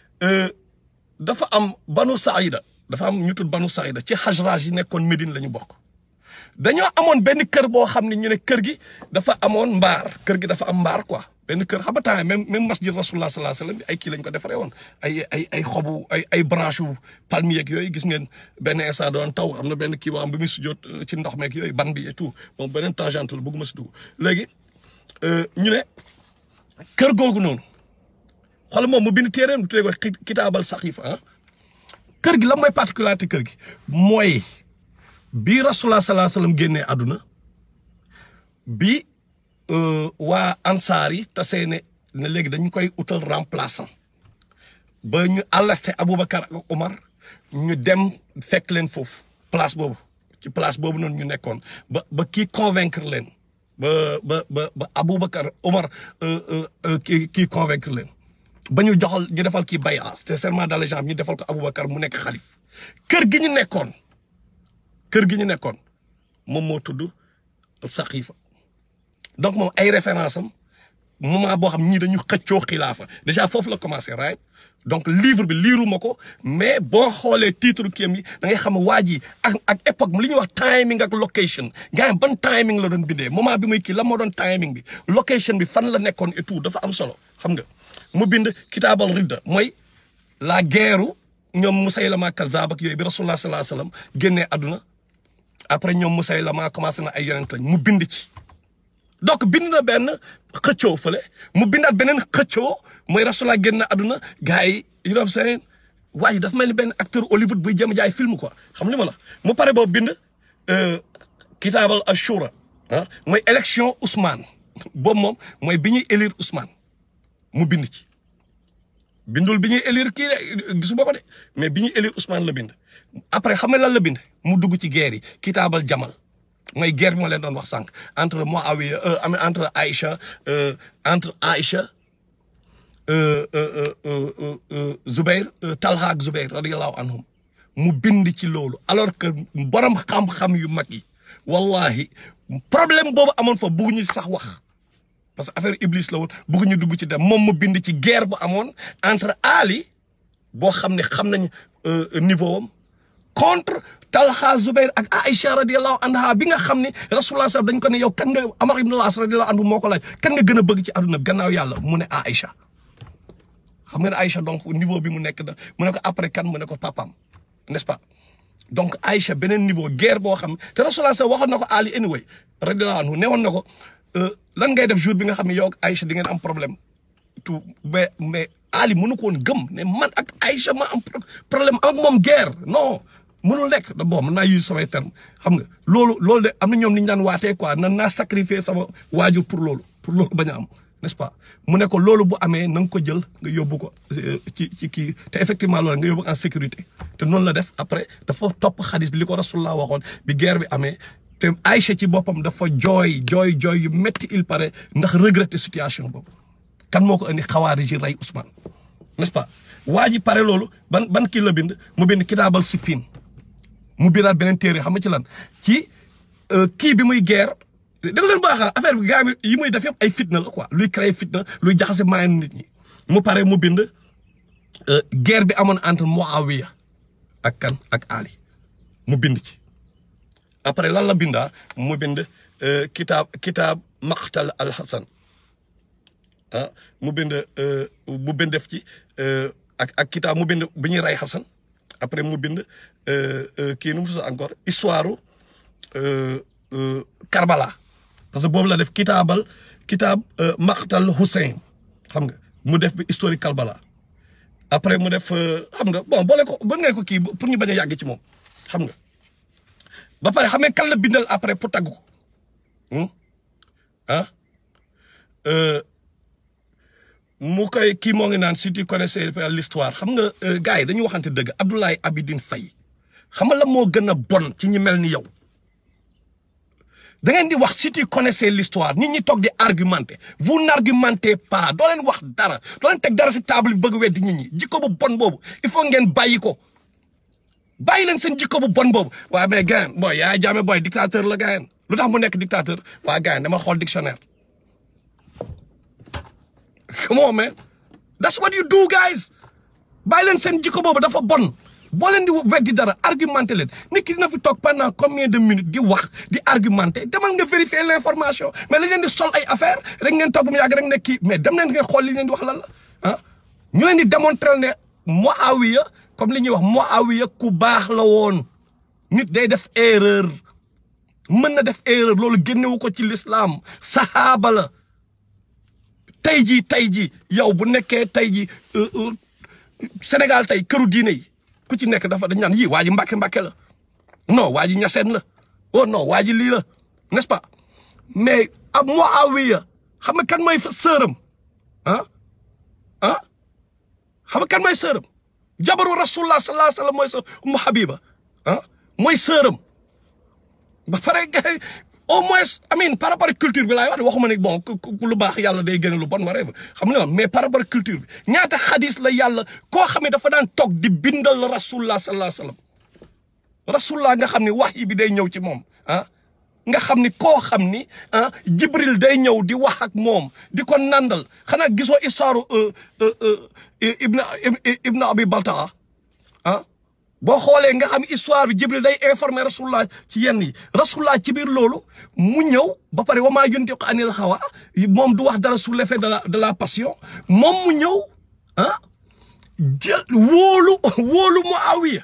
dafa am banu saïda dafa am ñu tudd banu saïda ci xajraaj yi nekkoon Médine la ñu bokk dañoo amoon benn kër boo xam ne ñu ne kër gi dafa amoon mbaar kër gi dafa am mbaar quoi benn kër xam nga temps même même masjid rasulullah sallallahu alayhi wasallam ay kii lañ ko defaree woon ay ay ay xobu ay ay branche u palmier ak yooyu gis ngeen benn instant doon taw xam na benn kii boo xam bi muy sujjoot ci ndox meeg yooyu ban bi et tout moom beneen tangente la bëgguma si dugg léegi ñu ne kër googu noonu xool moom mu bind téeréem du tuddee ko kitaabal saxiifa ah kër gi la mooy particularité kër gi mooy bi rasulullah sallallahu alayhi wasallam génnee àdduna bi waa ansaar yi tasee ne ne léegi dañu koy utal remplaçant ba ñu alerté Aboubacar ak Omar ñu dem fekk leen foofu place boobu ci place boobu noonu ñu nekkoon ba ba kii convaincre leen ba ba ba ba Aboubacar Omar kii kii convaincre leen ba ñu joxal ñu defal kii bay c'était serment d'allégeance ñu defal ko Aboubacar mu nekk xalif kër gi ñu nekkoon kër gi ñu nekkoon moom moo tudd Saqiifa donc moom ay référence am moment boo xam ñii dañu xëccoo xilaafa déjà foofu la commencé right donc livre bi liiruma ko mais boo xoolee titre kiyam yi da ngay xam waa ji ak ak époque li ñuy wax timing ak location gars yi ban timing la doon bindee moment bi muy kii la moo doon timing bi location bi fan la nekkoon et tout dafa am solo xam nga mu bind kitaabal ridda mooy la guerre ñoom Musaylama Kazzab ak yooyu bi rasulullah sallallahu alayhi wasallam génnee àdduna après ñoom Musaylama commencé na ay yonent lañ mu bind ci donc bind na benn xëccoo fële mu bindaat beneen xëccoo mooy rasulullah génn àdduna gars yi you know what I'm saying waaye dafa mel ni benn acteur Hollywood buy jëm jaay film quoi xam li ma la mu pare boobu bind kitaabal ashura ah mooy élection Ousmane boobu moom mooy bi ñuy élire Ousmane mu bind ci bindul bi ñuy élire kii de gisu boo ko de mais bi ñuy élire Ousmane la bind après xam nga lan la bind mu dugg ci guerre yi kitaabal jamal mooy guerre bi ma leen doon wax sànq entre Muawiya entre Aïcha entre Aïcha Zubair Talha ak Zubair radiyallahu anhum mu bind ci loolu alors que borom xam-xam yu mag yi wallahi problème boobu amoon fa bëgguñu sax wax parce que affaire iblis la woon bëgguñu dugg ci dem moom mu bind ci guerre bu amoon entre Ali boo xam ne xam nañ niveau am contre Talha Zubair ak Aïcha radiallahu anha bi nga xam ne rasulullah sax dañ ko ne yow kan nga Amar ibn al-As radiallahu anhu moo ko laaj kan nga gën a bëgg ci àdduna bi gannaaw yàlla mu ne Aïcha xam nga ne Aïcha donc niveau bi mu nekk da mu ne ko après kan mu ne ko papam n'est-ce pas donc Aïcha beneen niveau guerre boo xam te rasulullah sax waxoon na ko Ali anyway radiallahu anhu newoon na ko lan ngay def jour bi nga xam ne yow ak Aïcha di ngeen am problème tout mais mais Ali mënu ko woon gëm ne man ak Aïcha ma am problème ak moom guerre non mënul nekk da bon man naa use samay terme xam nga loolu loolu de am na ñoom ni ñu daan waatee quoi nan naa sacrifier sama waajur pour loolu pour loolu bañ a am n'est-ce pas mu ne ko loolu bu amee na nga ko jël nga yóbbu ko ci ci kii te effectivement loolu nga yóbbu en sécurité te noonu la def après dafa topp xadis bi li ko rasulullah waxoon bi guerre bi amee te Aïcha ci boppam dafa jooy jooy jooy yu métti il paraît ndax regretter situation boobu kan moo ko indi xawaari ji rey Ousmane n'est-ce pas waa ji pare loolu ban ban kii la bind mu bind kitaabal siffin mu bindaat beneen téere xam nga ci lan ci kii bi muy guerre da leen baax affaire bi gaa yi muy def yëpp ay fitna la quoi luy créer fitna luy jaxase maayan nit ñi mu pare mu bind guerre bi amoon entre Muawiya ak kan ak Ali mu bind ci après lan la bindaa mu bind kitaab kitaab maqtal al Hasan ah mu bind mu bind def ci ak ak kitaab mu bind bi ñuy rey Hasan après mu bind kii nu mu tudd encore histoire Karbala parce que boobu la def kitaabal kitaab maqtal Hussein xam nga mu def bi historique Karbala après mu def xam nga bon boole ko bon ngay ko kii pour ñu bañ a yàgg ci moom xam nga ba pare xam nga kan la bindal après pour tagg ko ah mu koy kii moo ngi naan si tu connaissais l'histoire xam nga gars yi dañuy waxante dëgg Abdoulaye Abidine Faye xam nga la moo gën a bon ci ñi mel ni yow da ngeen di wax si tu connaissais l'histoire nit ñi toog di argumenter vous n'argumentez pas doo leen wax dara doo leen teg dara si table bi bëgg weddi nit ñi jikko bu bon boobu il faut ngeen bàyyi ko bàyyi leen seen jikko bu bon boobu waaye mais gars booy yaa jaame booy dictateur la gars lu tax mu nekk dictateur waa gars dama xool dictionnaire come on man that's what you do guys bàyyi leen seen jikko boobu dafa bon boo leen di weddi dara argumenté leen nit ki dina fi toog pendant combien de minutes di wax di argumenté demal nga vérifier l'information mais lañ leen di sol ay affaire rek ngeen toog mu yàgg rek ne kii mais dem leen ngeen xool li leen di wax lan la ah ñu leen di démontrer ne Muawiya comme li ñuy wax Muawiya ku baax la woon nit day def erreur mën na def erreur loolu génnewu ko ci l'islam sahaaba la tey jii tey jii yow bu nekkee tey jii Sénégal tey këru diine yi ku ci nekk dafa dañ naan yii waa ji mbàkke mbàkke la non waa ji ñaseen la oh non waa ji lii la n'est-ce pas mais ab Muawiya xam nga kan mooy sëram ah ah xam nga kan mooy sëram jabaru rasulullah sallallahu alayhi wa sallam mooy sa Ummu Habiba ah mooy sëram ba pare gars au moins amin par rapport ak culture bi laay wax waxuma ne bon lu baax yàlla day gën lu bon whatever xam nga mais par rapport ak culture bi ñaata xadis la yàlla koo xam ne dafa daan toog di bindal rasulullah sallallahu alayhi wa sallam rasulullah nga xam ne wax yi bi day ñëw ci moom ah nga xam ni koo xam ni ah jibril day ñëw di wax ak moom di ko nandal xanaa gisoo histoire ibna ibna abi baltaa ah boo xoolee nga xam histoire bi jibril day informer rasulullah ci yenn yi rasulullah ci biir loolu mu ñëw ba pare wa maa yuntiqu anil hawa moom du wax dara sous l'effet de la de la passion moom mu ñëw ah jël wóolu wóolu Muawiya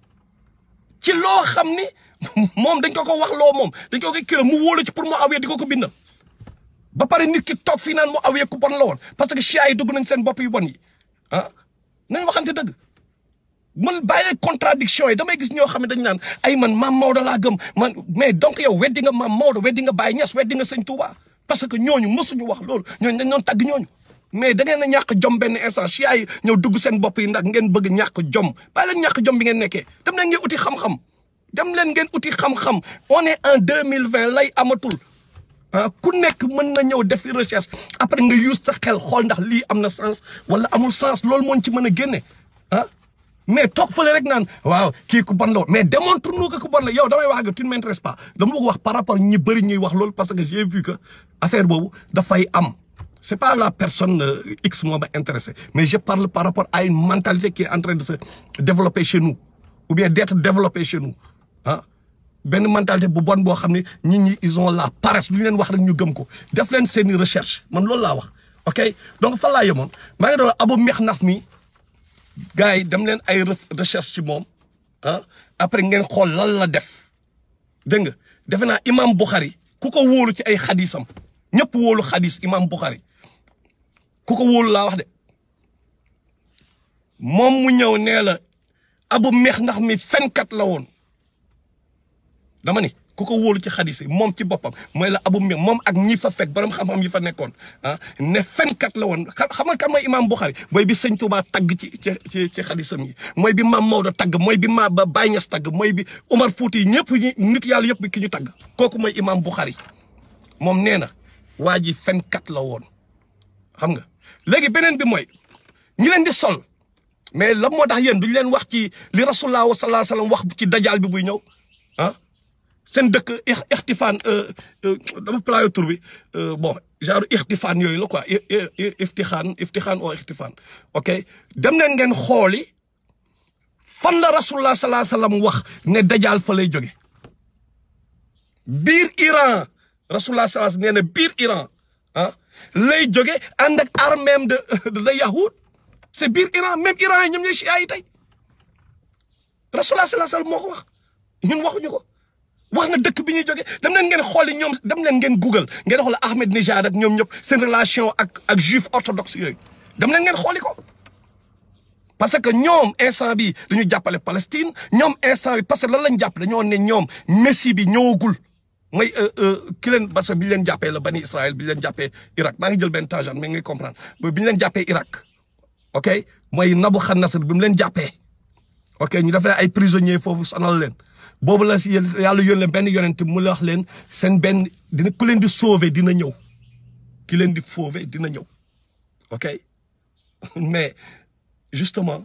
ci loo xam ni moom dañ ko ko wax loo moom dañ ko ko kilo mu wóolu ci pour Muawiya di ko ko bindal ba pare nit ki toog fii naan Muawiya ku bon la woon parce que chia yi dugg nañ seen bopp yu bon yi ah nañ waxante dëgg man bàyyi contradiction yi damay gis ñoo xam ne dañ naan ay man maam Maodo laa gëm man mais donc yow weddi nga maam Maodo weddi nga Baye Niass weddi nga sëñ Touba parce que ñooñu mësuñu wax loolu ñooñu dañ doon tagg ñooñu mais da ngeen a ñàkk jom benn instant chia yi ñëw dugg seen bopp yi ndax ngeen bëgg ñàkk jom bàyyi leen ñàkk jom bi ngeen nekkee dem leen ngeen uti xam-xam dem leen ngeen uti xam-xam on est en deux mille vingt lay amatul ah ku nekk mën na ñëw defi recherche après nga use sa xel xool ndax lii am na sens wala amul sens loolu moo ci mën a génne ah mais toog fële rek naan waaw kii ku bon la woon mais démontre nous que ku bon la yow damay wax ak tu ne m'intéresses pas dama bëgg wax par rapport ñi bëri ñuy wax loolu parce que j'ai vu que affaire boobu dafay am c'est pas la personne euh, X moo ma intéressé mais je parle par rapport à une mentalité qui est en train de se développer chez nous ou bien d'être développée chez nous ah benn mentalité bu bon boo xam ne nit ñi ils ont la paresse lu ñu leen wax rek ñu gëm ko def leen seeni recherche man loolu laa wax ok donc fan laa yemoon maa ngi doon abu meex naf mi gars yi dem leen ay recherche ci moom ah après ngeen xool lan la def dégg nga defe naa imam Bukhari ku ko wóolu ci ay xadisam ñëpp wóolu xadis imam Bukhari ku ko wóolu laa wax de moom mu ñëw nee la abu meex ndax mi fenkat la woon dama ni ku ko wóolu ci xadis yi moom ci boppam mooy la abu meex moom ak ñi fa fekk borom xam-xam yi fa nekkoon ah ne fenkat la woon xam nga kan mooy imam Bukhari mooy bi sëñ Tuubaa tagg ci ci ci ci xadisam yi mooy bi maam Maodo tagg mooy bi ma ba Baye Niass tagg mooy bi Umar Fuuti yi ñëpp ñi nit yàlla yëpp ki ñu tagg kooku mooy imam Bukhari moom nee na waa ji fenkat la woon xam nga léegi beneen bi mooy ñi leen di sol mais lan moo tax yéen duñu leen wax ci li rasulullah sallallahu alayhi wasallam wax ci dajaal bi buy ñëw ah seen dëkk ixtifaan dama playo tur bi bon genre ixtifaan yooyu la quoi iftixaan iftixaan oo ixtifaan ok dem leen ngeen xooli fan la rasulullah sallallahu alayhi wasallam wax ne dajaal fa lay jóge biir Iran rasulullah sallallahu alayhi wasallam nee na biir Iran ah lay jóge ànd ak arméem de de yahud c'est biir Iran même Iran yi ñoom ñooy chia yi tey rasulullah sallallahu alayhi wasallam moo ko wax ñun waxuñu ko wax na dëkk bi ñuy jóge dem leen ngeen xooli ñoom dem leen ngeen google ngeen xool Ahmed Nijad ak ñoom ñëpp seen relation ak ak juif orthodoxe yooyu dem leen ngeen xooli ko parce que ñoom instant bi dañu jàppale Palestine ñoom instant bi parce que lan lañ jàpp dañoo ne ñoom messie bi ñëwagul mooy ki leen parce que bi ñu leen jàppee la bani Israël bi ñu leen jàppee Irak maa ngi jël benn tangent mais ngay comprendre bi ñu leen jàppee Irak ok mooy Nabuchodonosor bi mu leen jàppee ok ñu def ay prisonniers foofu sonal leen boobu la si yàlla yónnee benn yonent mu la wax leen seen benn dina ku leen di sauver dina ñëw ki leen di sauver dina ñëw ok mais justement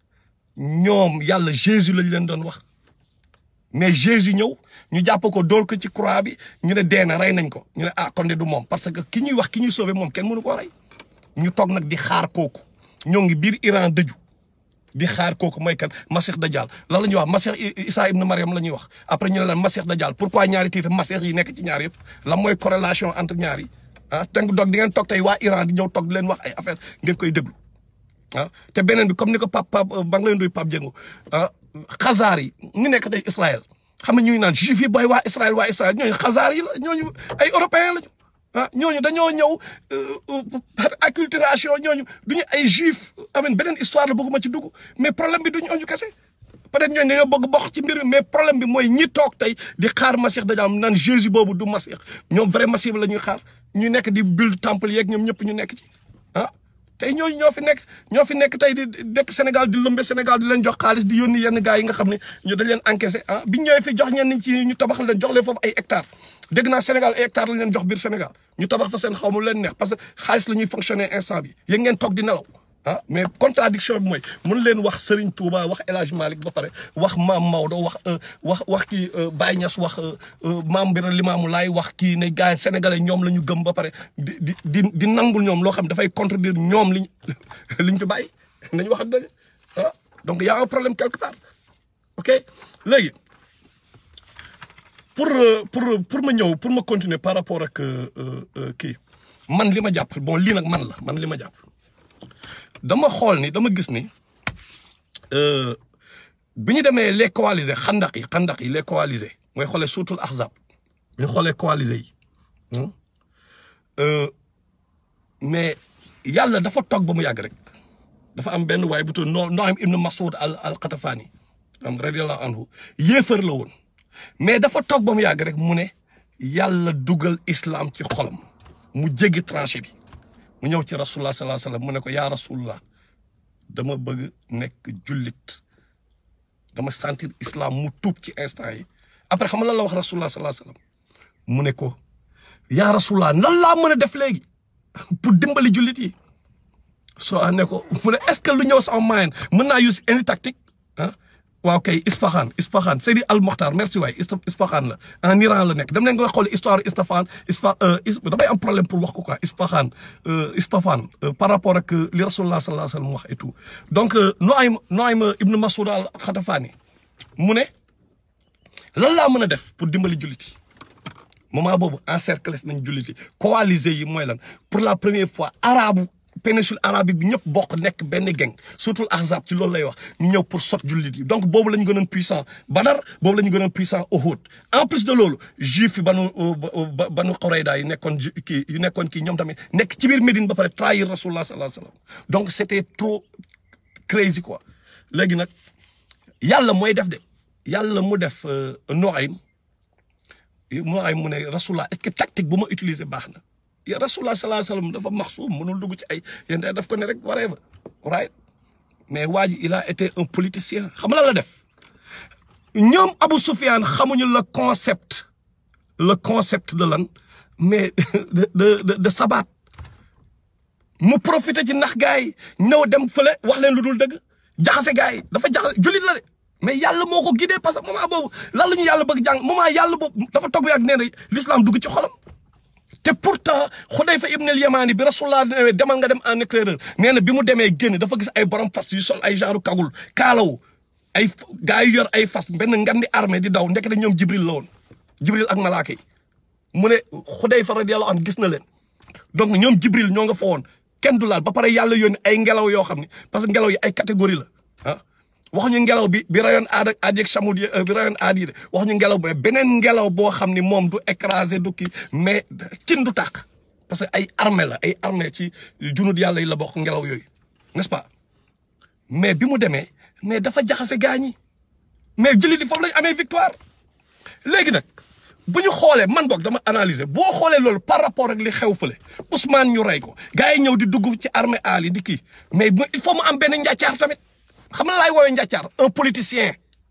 ñoom yàlla Jésus lañ leen doon wax mais Jésus ñëw ñu jàpp ko dóor ko ci croix bi ñu ne dee na rey nañ ko ñu ne ah kon de du moom parce que ki ñuy wax ki ñuy sauver moom kenn mënu koo rey ñu toog nag di xaar kooku ñoo ngi biir Iran dëju di xaar kooku mooy kan Masih Dajjal lan la ñuy wax Masih Isa ibn Mariam la ñuy wax après ñu ne lan Masih Dajjal pourquoi ñaari titre Masih yi nekk ci ñaar yëpp lan mooy corrélation entre ñaar yi ah tënk doog di ngeen toog tey waa Iran di ñëw toog di leen wax ay affaire ngeen koy déglu ah te beneen bi comme ni ko Pape Pape ba nga leen doy Pape Dieng ah xazaar yi ñu nekk tey Israël xam nga ñuy naan juif yi booy waa Israël waa Israël ñooñu xazaar yi la ñooñu ay européens lañu ah ñooñu dañoo ñëw par acculturation ñooñu duñu ay juif amen beneen histoire la bëgguma ci dugg mais problème bi duñu ñooñu kese peut-être ñooñu dañoo bëgg bokk ci mbir mi mais problème bi mooy ñi toog tey di xaar Masih Dajjal naan Jésus boobu du Masih ñoom vrai Masih la ñuy xaar ñu nekk di build temple yeeg ñoom ñëpp ñu nekk ci ah tey ñooñu ñoo fi nekk ñoo fi nekk tey di dekk Sénégal di lëmbe Sénégal di leen jox xaalis di yónni yenn gars yi nga xam ne ñu dañ leen encaissé ah biñ ñëwee fi jox ñenn ci ñu tabax leen jox leen foofu ay hectares dégg naa Sénégal ay hectares lañ leen jox biir Sénégal ñu tabax fa seen xaw ma leen neex parce que xaalis la ñuy fonctionner instant bi yéen ngeen toog di nelaw ah mais contradiction bi mooy mën leen wax Serigne Touba wax El Hadj Malick ba pare wax maam Maodo wax wax wax kii Baye Niass wax maam Bira Limamou Laye wax kii ne gars yi sénégalais ñoom la ñu gëm ba pare di di di di nangul ñoom loo xam dafay contredire ñoom liñ liñ fi bàyyi nañu wax dëgg ah donc y a un problème quelque part ok léegi pour pour pour ma ñëw pour ma continuer par rapport ak kii man li ma jàpp bon lii nag man la man li ma jàpp dama xool ni dama gis ni bi ñu demee les coalisés xandak yi xandak yi les coalisés mooy xoolee surtout ahzab bi ñu xoolee coalisés yi mais yàlla dafa toog ba mu yàgg rek dafa am benn waay bu tudd Nuaym ibn Mas'ud al al Qatafani am radiyallahu anhu yéefar la woon mais dafa toog ba mu yàgg rek mu ne yàlla dugal islam ci xolam mu jéggi tranché bi mu ñëw ci rasulullah sallallahu alayhi wasallam mu ne ko yaa rasulullah dama bëgg nekk jullit dama sentir islam mu tuub ci instant yi après xam nga lan la wax rasulullah sallallahu alayhi wasallam mu ne ko yaa rasulullah nan laa mën a def léegi pour dimbali jullit yi soo ne ko mu ne est-ce que lu ñëw sama moyen mën naa use any tactique waaw kay Isfahan Isfahan Seydi Al Mokhtar merci waay Isfahan la en Iran la nekk dem nañ nga xool histoire Isfahan Isfa damay am problème pour wax ko quoi Isfahan Isfahan par rapport ak li Rasulullah sallallahu alayhi wa sallam wax et tout donc Nuaym Nuaym ibn Masoud al Khatafani mu ne lan laa mën a def pour dimbali jullit yi moment boobu encercler nañ jullit yi coalisé yi mooy lan pour la première fois arabu péninsule arabique bi ñëpp bokk nekk benn gang surtout ahzab ci loolu lay wax ñu ñëw pour sot jullit yi donc boobu la ñu gënoon puissant Badar boobu la ñu gënoon puissant Uhud en plus de loolu juif yi banu banu Qurayda yi nekkoon kii yu nekkoon kii ñoom tamit nekk ci biir Médine ba pare trahir rasulullah sallallahu alayhi wasallam donc c'était trop crazy quoi léegi nag yàlla mooy def de yàlla mu def Nuaym Nuaym mu ne rasulullah est-ce que tactique bu ma utiliser baax na ya rasulullah sallallahu alayhi wasallam dafa maxsuum mënul dugg ci ay yéen daf ko ne rek whatever right mais waa ji il a été un politicien xam la la def ñoom Abu Sufyan xamuñu le concept le concept de lan mais de de de de sabat mu profité ci nax gars yi ñëw dem fële wax leen lu dul dëgg jaxase gars yi dafa jaxase jullit la de mais yàlla moo ko guidé parce que moment boobu lan la ñu yàlla bëgg jàng moment yàlla boobu dafa toog bi ak nee na l'islam dugg ci xolam. te pourtant Xudayfa ibn al-Yamani bi rasulullah ne demal nga dem en éclaireur nee na bi mu demee génn dafa gis ay borom fas yu sol ay genre kagul kaalaw ay gars yu yor ay fas benn ngandi armée di daw ndekete ñoom Jibril la woon Jibril ak malaaka yi mu ne Xudayfa radiyallahu anhu gis na leen donc ñoom Jibril ñoo nga fa woon kenn du laal ba pare yàlla yónni ay ngelaw yoo xam ne parce que ngelaw yi ay catégorie la ah waxuñu ngelaw bi bi rayoon aad ak aad yeeg chamud yi bi rayoon aad yi de waxuñu ngelaw bi beneen ngelaw boo xam ni moom du écrasé du kii mais cin du tàkk parce que ay armée la ay armée ci junud yàlla yi la bokk ngelaw yooyu n'est-ce pas mais bi mu demee mais dafa jaxase gaa ñi mais jullit yi foofu lañ amee victoire léegi nag bu ñu xoolee man boog dama analyser boo xoolee loolu par rapport ak li xew fële Ousmane ñu rey ko gars yi ñëw di dugg ci armée ali di kii mais il faut mu am benn njàccaar tamit xam na laay woowee njàccaar un politicien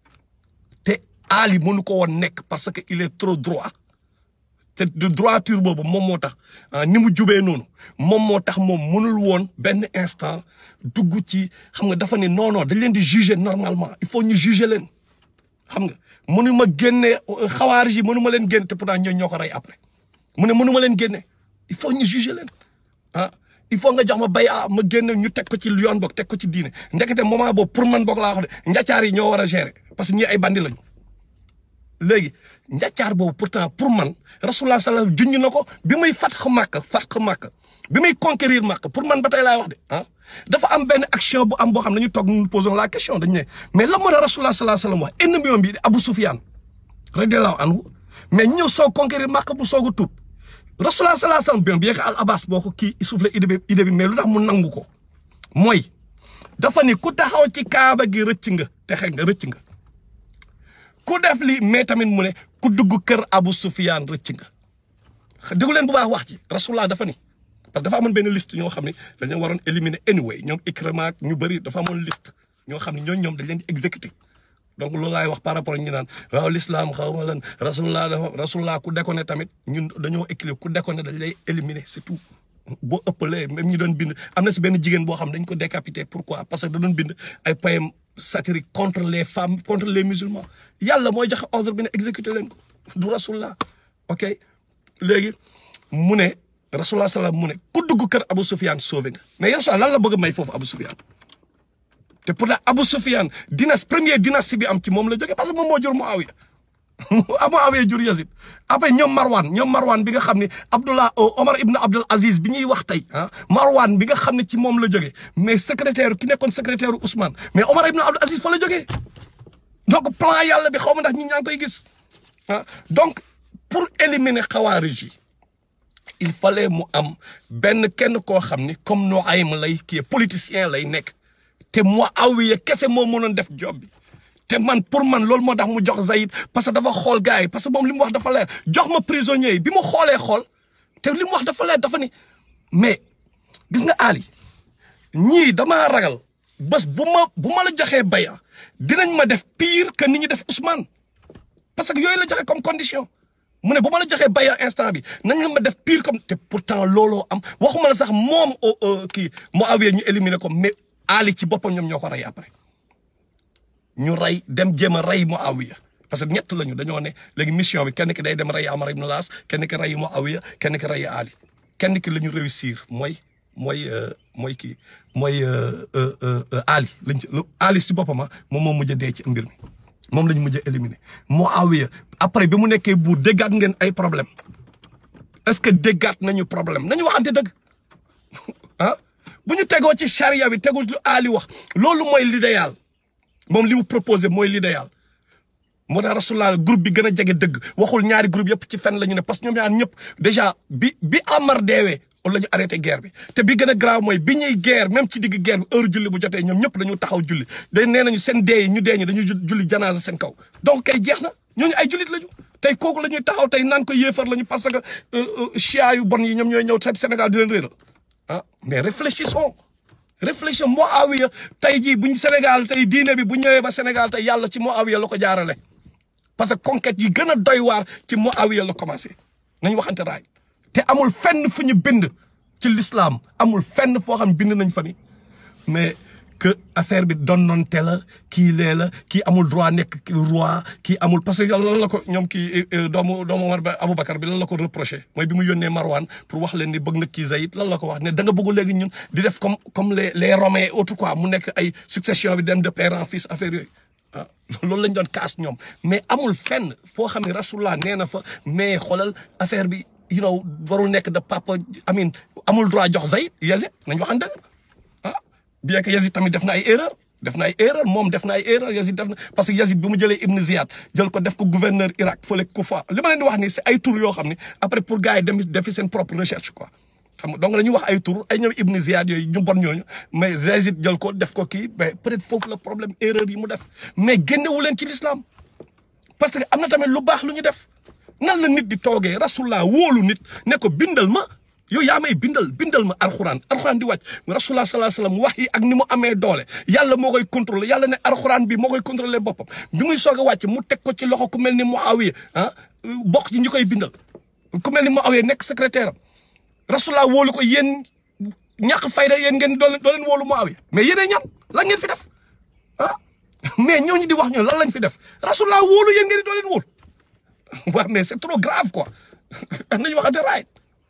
te Ali mënu ko woon nekk parce que il est trop droit te de droiture boobu moom moo tax ni mu jubee noonu moom moo tax moom mënul woon benn instant dugg ci xam nga dafa ne non non dañ leen di juger normalement il faut ñu juger leen xam nga mënu ma génne xawaar yi mënu ma leen génne te pourtant ñooñu ñoo ko rey après mu ne mënu ma leen génne il faut ñu juger leen ah il faut nga jox ma bay a ma génne ñu teg ko ci yoon boog teg ko ci diine ndekete moment boobu pour man boog laa wax de njàccaar yi ñoo war a gérer parce que ñii ay bandi lañu léegi njàccaar boobu pourtant pour man rasulullah sallallahu alayhi junñ na ko bi muy fatx Makka fatx Makka bi muy conquérir Makka pour man ba tey laay wax de ah dafa am benn action bu am boo xam ne ñu toog nous posons la question dañu ne mais lan moo tax rasulullah sallallahu alayhi wax ennemi bi Abu Sufyan radiyallahu anhu mais ñëw soog conquérir Makka bu soog a tuub rasulullah sallallahu alayhi wasallam bien que al abbas boo ko kii soufflé idée bi idée bi mais lu tax mu nangu ko mooy dafa ni ku taxaw ci kaaba gi rëcc nga texe nga rëcc nga ku def li mais tamit mu ne ku dugg kër Abu Sufyan rëcc nga déggu leen bu baax wax ci rasulullah dafa ni parce que dafa amoon benn liste ñoo xam ne dañoo waroon éliminer anyway ñoom Ikrima ak ñu bëri dafa amoon liste ñoo xam ne ñooñu ñoom dañ leen di exécuter donc loolu laay wax par rapport ak ñu naan waaw l'islam xaw ma lan rasulullah dafa rasulullah ku déconné tamit ñun dañoo équilibre ku déconné dañ lay éliminer c'est tout boo ëppalee même ñi doon bind am na si benn jigéen boo xam dañ ko décapité pourquoi parce que da doon bind ay poèmes satiriques contre les femmes contre les musulmans yàlla mooy joxe ordre bi ne exécuté leen ko du rasulullah ok léegi mu ne rasulullah salaam mu ne ku dugg kër Abu Sufyan sauvé nga mais rasulullah lan la bëgg a may foofu Abu Sufyan te pourtant Abu Sufyan dynastie première dynastie bi am ci moom la jógee parce que moom moo jur Muawiya Muawiya jur Yazid après ñoom Marwan ñoom Marwan bi nga xam ne Abdullah Omar ibn Abdul Aziz bi ñuy wax tey ah Marwan bi nga xam ne ci moom la jógee mais secrétaire ki nekkoon secrétaire Ousmane mais Omar ibn Abdul Aziz fa la jógee donc plan yàlla bi xaw ma ndax ñi ñaa ngi koy gis ah donc pour éliminer xawaarij yi il fallait mu am benn kenn koo xam ni comme Nuaym lay kii politicien lay nekk te Muawiya kese moo mënoon def job bi te man pour man loolu moo tax mu jox Zayd parce que dafa xool gars yi parce que moom li mu wax dafa leer jox ma prisonnier yi bi ma xoolee xool te li mu wax dafa leer dafa ni mais gis nga Ali ñii damaa ragal bés bu ma bu ma la joxee baya dinañ ma def pire que ni ñu def Ousmane parce que yooyu la joxe comme condition mu ne bu ma la joxee baya instant bi nañ la ma def pire comme te pourtant looloo am waxuma la sax moom kii Muawiya ñu éliminer ko mais Ali ci boppam ñoom ñoo ko rey après ñu rey dem jéem a rey Muawiya parce que ñett lañu dañoo ne léegi mission bi kenn ki day dem rey Amar ibn Laas kenn ki rey Muawiya kenn ki rey Ali kenn ki la ñu réussir mooy mooy mooy kii mooy Ali lañ ci Ali si boppam moom moo mujj a dee ci mbir mi moom la ñu mujj a éliminer Muawiya après bi mu nekkee buur déggaat ngeen ay problème est-ce que déggaat nañu problème nañu waxante dëgg ah bu ñu tegoo ci charia bi tegul lu Ali wax loolu mooy l'idéal moom li mu proposé mooy l'idéal moo tax rasulullah groupe bi gën a jege dëgg waxul ñaari groupe yëpp ci fen la ñu ne parce que ñoom ñaar ñëpp déjà bi bi Amar deewee la ñu arrêté guerre bi te bi gën a grave mooy bi ñuy guerre même ci digg guerre bi heure julli bu jotee ñoom ñëpp dañu taxaw julli day nee nañu seen dee yi ñu dee ñi dañuy julli janaasa seen kaw donc kay jeex na ñooñu ay jullit lañu tey kooku la ñuy taxaw tey naan ko yéefar lañu parce que chia yu bon yi ñoom ñooy ñëw seet Sénégal di leen réeral ah mais réfléchissons réfléchissons Muawiya tey jii buñ Sénégal tey diine bi bu ñëwee ba Sénégal tey yàlla ci Muawiya la ko jaarale parce que conquête yi gën a doy waar ci Muawiya la commencé nañ waxante raay te amul fenn fu ñu bind ci l'islam amul fenn foo xam bind nañ fa ni mais que affaire bi donnonte la kii lee la kii amul droit nekk roi kii amul parce que lan la ko ñoom kii doomu doomu Omar ba Aboubacar bi lan la ko reproché mooy bi mu yónnee Marwan pour wax leen ni bëgg na kii Zayd lan la ko wax ne da nga bëgg léegi ñun di def comme comme les les Romains autres quoi mu nekk ay succession bi dem de père en fils affaire yooyu ah loolu lañ doon kaas ñoom mais amul fenn foo xam ne rasulullah nee na fa mais xoolal affaire bi you know warul nekk de papa amin amul droit jox Zayd Yazid nañ waxan dëgg ah bien que Yazid tamit def na ay erreur def na ay erreur moom def na ay erreur Yazid def na parce que Yazid bi mu jëlee Ibn Ziyad jël ko def ko gouverneur Irak fële Kufa li ma leen di wax ni c'est ay tur yoo xam ne après pour gars yi dem defi seen propre recherche quoi xam nga donc la ñuy wax ay tur ay ñoom Ibn Ziyad yooyu ñu bon ñooñu mais Yazid jël ko def ko kii mais peut-être foofu la problème erreur yi mu def mais génnewu leen ci l'islam parce que am na tamit lu baax lu ñu def nan la nit di toogee rasulullah wóolu nit ne ko bindal ma yow yaa may bindal bindal ma alxuraan alxuraan di wàcc rasulullah sallallahu alayhi wasallam wax yi ak ni mu amee doole yàlla moo koy contrôler yàlla ne alxuraan bi moo koy contrôler boppam bi muy soog a wàcc mu teg ko ci loxo ku mel ni Muawiya ah bokk ci ñi koy bindal ku mel ni Muawiya nekk secrétaire am rasulullah wóolu ko yéen ñàkk fayda yéen ngeen doo leen doo leen wóolu Muawiya mais yéenee ñan lan ngeen fi def ah mais ñooñu di wax ñoom lan lañ fi def rasulullah wóolu yéen ngeen di doo leen wóolu waaw mais c'est trop grave quoi nañu waxante right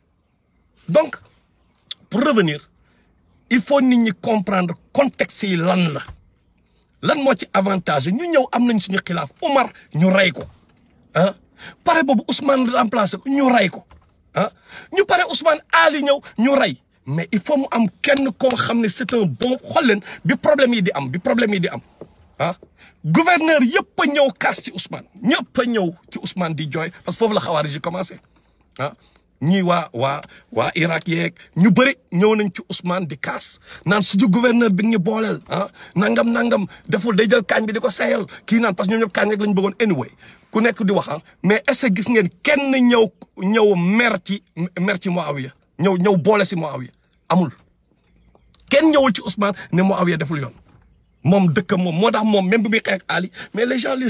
donc pour revenir il faut nit ñi comprendre contexte yi lan la lan moo ci avantage ñu ñëw am nañ suñu xilaaf Omar ñu rey ko ah pare boobu Ousmane remplacé ko ñu rey ko ah ñu pare Ousmane Ali ñëw ñu rey mais il faut mu am kenn koo xam ne c'est un bon xool leen bi problème yi di am bi problème yi di am ah gouverneur yëpp a ñëw kaas ci Ousmane ñëpp a ñëw ci Ousmane di jooy parce que foofu la xawaari ji commencé ah ñii waa waa waa Irak yeeg ñu bëri ñëw nañ ci Ousmane di kaas naan suñu gouverneur bi ñu booleel ah nangam nangam deful day jël kaañ bi di ko sayal kii naan parce que ñoom ñëpp kaañ rek lañ bëggoon anyway ku nekk di wax mais est-ce que gis ngeen kenn ñëw ñëw mer ci mer ci Muawiya ñëw ñëw boole si Muawiya amul kenn ñëwul ci Ousmane ne Muawiya deful yoon moom dëkkam moom moo tax moom même bi muy xeex Ali mais les gens li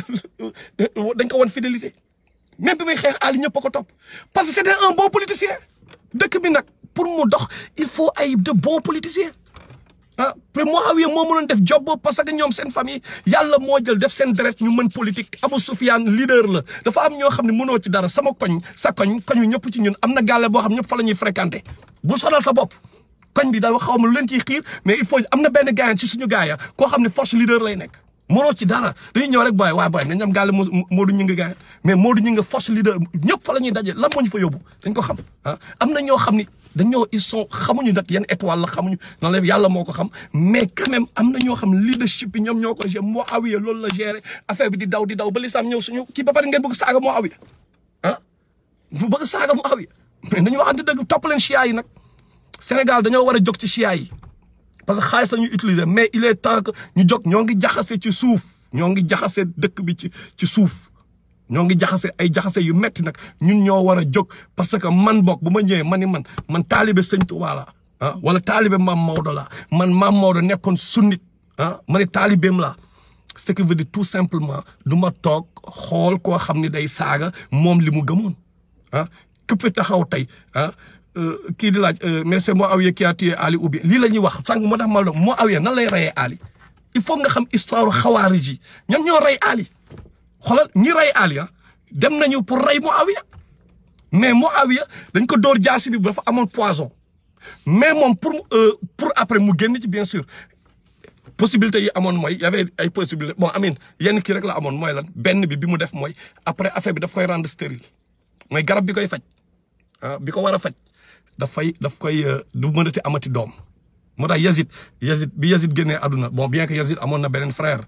dañ ko wan fidélité même bi muy xeex Ali ñëpp a ko topp parce que c'était un bon politicien dëkk bi nag pour mu dox il faut ay de bons politiciens ah après Muawiya moo mënoon def job boobu parce que ñoom seen famille yàlla moo jël def seen deret ñu mën politique Abu Sufyan leader la dafa am ñoo xam ne mënoo ci dara sama koñ sa koñ koñu ñëpp ci ñun am na gàlle boo xam ñëpp fa la ñuy fréquenter bu sonal sa bopp koñ bi dafa xaw ma lu leen ciy xiir mais il faut am na benn gaayan ci suñu gaaya koo xam ne force leader lay nekk mënoo ci dara dañuy ñëw rek booy waa booy nañ am gàlle Modou ñi nga gaayan mais Modou ñi nga force leader ñëpp fa la ñuy daje lan moo ñu fa yóbbu dañ ko xam ah am na ñoo xam ni dañoo ils sont xamuñu nag yan étoile la xamuñu nan la yàlla moo ko xam mais quand même am na ñoo xam leadership bi ñoom ñoo ko gérer Muawiya loolu la gérer affaire bi di daw di daw ba lislaam ñëw suñu kii ba pare ngeen bëgg saaga Muawiya ah bu bëgg saaga Muawiya mais dañu waxante dëgg topp leen chia yi nag Sénégal dañoo war a jóg ci chia yi parce que xaalis la ñuy utiliser mais il est temps que ñu jóg ñoo ngi jaxase ci suuf ñoo ngi jaxase dëkk bi ci ci suuf ñoo ngi jaxase ay jaxase yu metti nag ñun ñoo war a jóg parce que man bokk bu ma ñëwee ma ni man man taalibe sëñ Tuubaa la ah wala taalibe maam Maodo la man maam Maodo nekkoon sunnit ah ma ne taalibeem la ce qui veut dire tout simplement du ma toog xool koo xam ne day saaga moom li mu gëmoon ah képp fi taxaw tey ah kii di laaj mais c'est Muawiya qui a tué Ali ou bien lii la ñuy wax sànq moo tax ma la Muawiya nan lay reyee Ali il faut nga xam histoire xawaari ji ñoom ñoo rey Ali xoolal ñi rey Ali ah dem nañu pour rey Muawiya mais Muawiya dañ ko dóor jaasi bi dafa amoon poison mais moom pour pour après mu génn ci bien sûr possibilité yi amoon mooy y avait ay possibilité bon amin yenn kii rek la amoon mooy lan benn bi bi mu def mooy après affaire bi daf koy rendre stérile mooy garab bi koy faj ah bi ko war a faj dafay daf koy du mënati amati doom moo tax Yazid Yazid bi Yazid génnee àdduna bon bien que Yazid amoon na beneen frère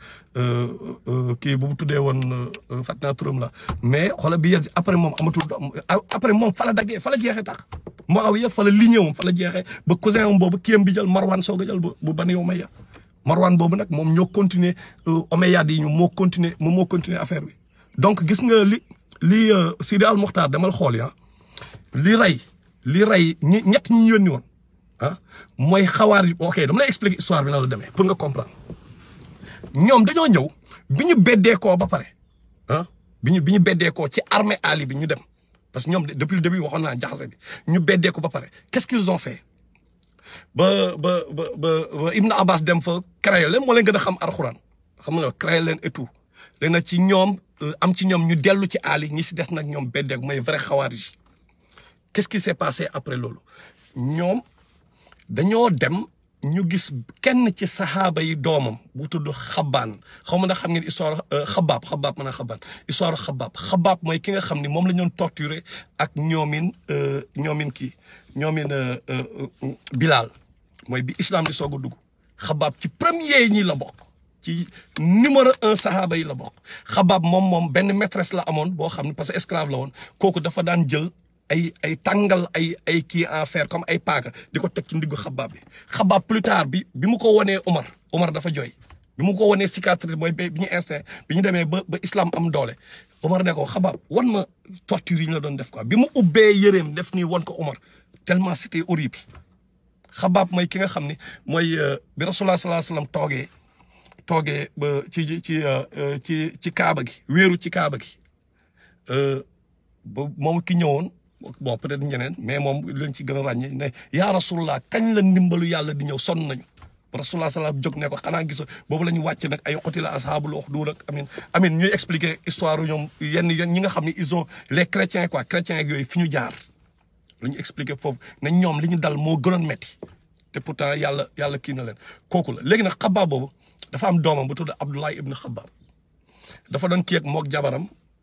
kii bu mu tuddee woon fàtte naa turam la mais xoolal bi Yazid après moom amatul doom après moom fa la daggee fa la jeexee tax Muawiya fa la lignée moom fa la jeexee ba cousin am boobu kiyam bi jël Marwan soog a jël bu Bani Umayya Marwan boobu nag moom ñoo continuer Omeyyades yi ñu moo continuer moom moo continuer affaire bi donc gis nga li li Sidi Al Muxtaar demal xool ya li rey li rey ñi ñett ñi yónni woon ah mooy xawaar ok dama lay expliquer histoire bi na la demee pour nga comprendre ñoom dañoo ñëw bi ñu beddeekoo ba pare ah bi ñu bi ñu beddeekoo ci armée Ali bi ñu dem parce que ñoom depuis le début waxoon naa jaxase bi ñu beddeeko ba pare qu'est-ce qu'ils ont fait ba ba ba ba Ibn Abbas dem fa créé leen moo leen gën a xam alxuraan xam nga créé leen et tout léegi nag ci ñoom am ci ñoom ñu dellu ci Ali ñi si des nag ñoom beddeeku mooy vrai xawaarij qu'est-ce qui s'est passé après loolu ñoom dañoo dem ñu gis kenn ci saxaaba yi doomam bu tudd xabaan xaw ma na xam ngeen histoire xabaab xabaab mën a xabaan histoire xabaab xabaab mooy ki nga xam ni moom la ñu doon torturer ak ñoomin ñoomin kii ñoomin Bilal mooy bi islam di soog a dugg xabaab ci premier ñi la bokk ci numéro un saxaaba yi la bokk xabaab moom moom benn maîtresse la amoon boo xam ne parce que esclave la woon kooku dafa daan jël ay ay tàngal ay ay kii en fer comme ay paaka di ko teg ci ndiggu xabaab bi xabaab plus tard bi bi mu ko wanee Omar Omar dafa jooy bi mu ko wanee cicatrice mooy bi ñu instinct bi ñu demee ba ba islam am doole Omar ne ko xabaab wan ma torture yi ñu la doon def quoi bi mu ubbee yëreem def nii wan ko Omar tellement c'était horrible xabaab mooy ki nga xam ni mooy bi rasulullah sallallahu alayhi wasallam toogee toogee ba ci ci ci ci kaaba gi wéeru ci kaaba gi ba moom ki ñëwoon bon peut-être ñeneen mais moom lañ ci gën a ràññee ne yaa rasulullah kañ la ndimbalu yàlla di ñëw sonn nañu rasulullah salaam jóg ne ko xanaa gis boobu la ñu wàcc nag ay xotila ashaabul uxduud ak amin amin ñuy expliquer histoire ñoom yenn yenn ñi nga xam ne ils ont les chrétiens quoi chrétiens ak yooyu fi ñu jaar la ñu expliquer foofu ne ñoom li ñu dal moo gënoon metti te pourtant yàlla yàlla kii na leen kooku la léegi nag xabaab boobu dafa am doomam bu tudd Abdullah ibn Xabaab dafa doon kii ak mook jabaram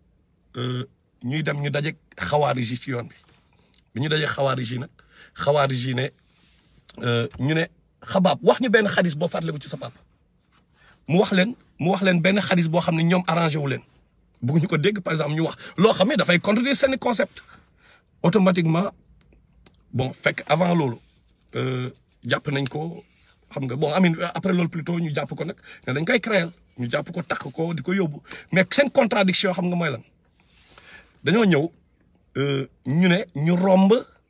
ñuy dem ñu daje xawaarij yi ci yoon bi bi ñu daje xawaarij yi nag xawaarij yi ne ñu ne xabaab wax ñu benn xadis boo fàttaliku ci sa papa mu wax leen mu wax leen benn xadis boo xam ne ñoom arrangé wu leen bëgg ñu ko dégg par exemple ñu wax loo xam ne dafay contredire seeni concept automatiquement bon fekk avant loolu jàpp nañ ko xam nga bon amin après loolu plutôt ñu jàpp ko nag ne dañ koy créer ñu jàpp ko takk ko di ko yóbbu mais seen contradiction xam nga mooy lan dañoo ñëw ñu ne ñu romb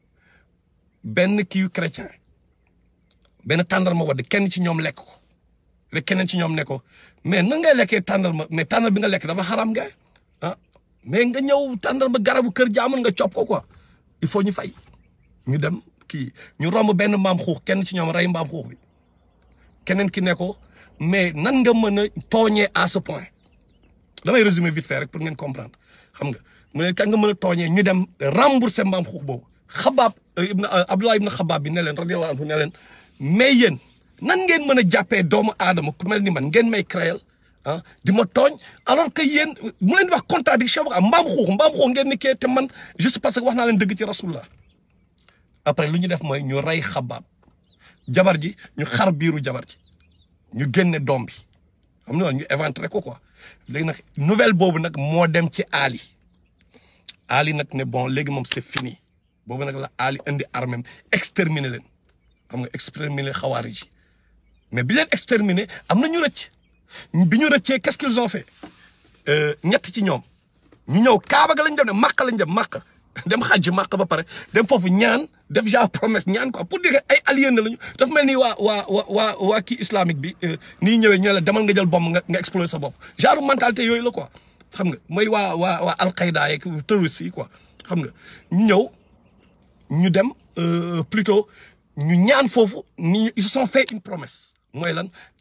benn kiiw chrétien benn tàndarma wadd kenn ci ñoom lekk ko rek keneen ci ñoom ne ko mais nan ngay lekkee tàndarma mais tàndar bi nga lekk dafa xaram nga ah mais nga ñëw tàndarma garabu kër jaamul nga cop ko quoi il faut ñu fay ñu dem kii ñu romb benn mbaam xuux kenn ci ñoom rey mbaam xuux bi keneen ki ne ko mais nan nga mën a tooñee à ce point damay résumer vite fait rek pour ngeen comprendre xam nga mu ne kan nga mën a tooñee ñu dem rembourser mbaam xuux boobu xabaab ibn Abdullah ibn xabaab bi ne leen radiyallahu anhu ne leen mais yéen nan ngeen mën a jàppee doomu aadama ku mel ni man ngeen may créel ah di ma tooñ alors que yéen mu leen wax contradiction ba mbaam xuux mbaam xuux ngeen ni kee te man juste parce que wax naa leen dëgg ci rasulullah après lu ñu def mooy ñu rey xabaab jabar ji ñu xar biiru jabar ji ñu génne doom bi xam nga ñu éventré ko quoi léegi nag nouvelle boobu nag moo dem ci Ali Ali nag ne bon léegi moom c'est fini boobu nag la Ali indi armée exterminer leen xam nga exterminer xawaari ji mais bi leen exterminer am na ñu rëcc bi ñu rëccee qu'est-ce qu'ils ont fait ñett ci ñoom ñu ñëw Kaaba ga lañ dem ne Makka lañ dem Makka dem xajj Makka ba pare dem foofu ñaan def genre promesse ñaan quoi pour dire ay alliés na lañu dafa mel ni waa waa waa waa waa kii islamique bi nii ñëwee ñu la demal nga jël bomb nga nga exploser sa bopp genre mentalité yooyu la quoi xam nga mooy waa waa waa Al-Qaïda yeeg terroristes yi quoi xam nga ñu ñëw ñu dem plutôt ñu ñaan foofu ni ils se sont fait une promesse mooy lan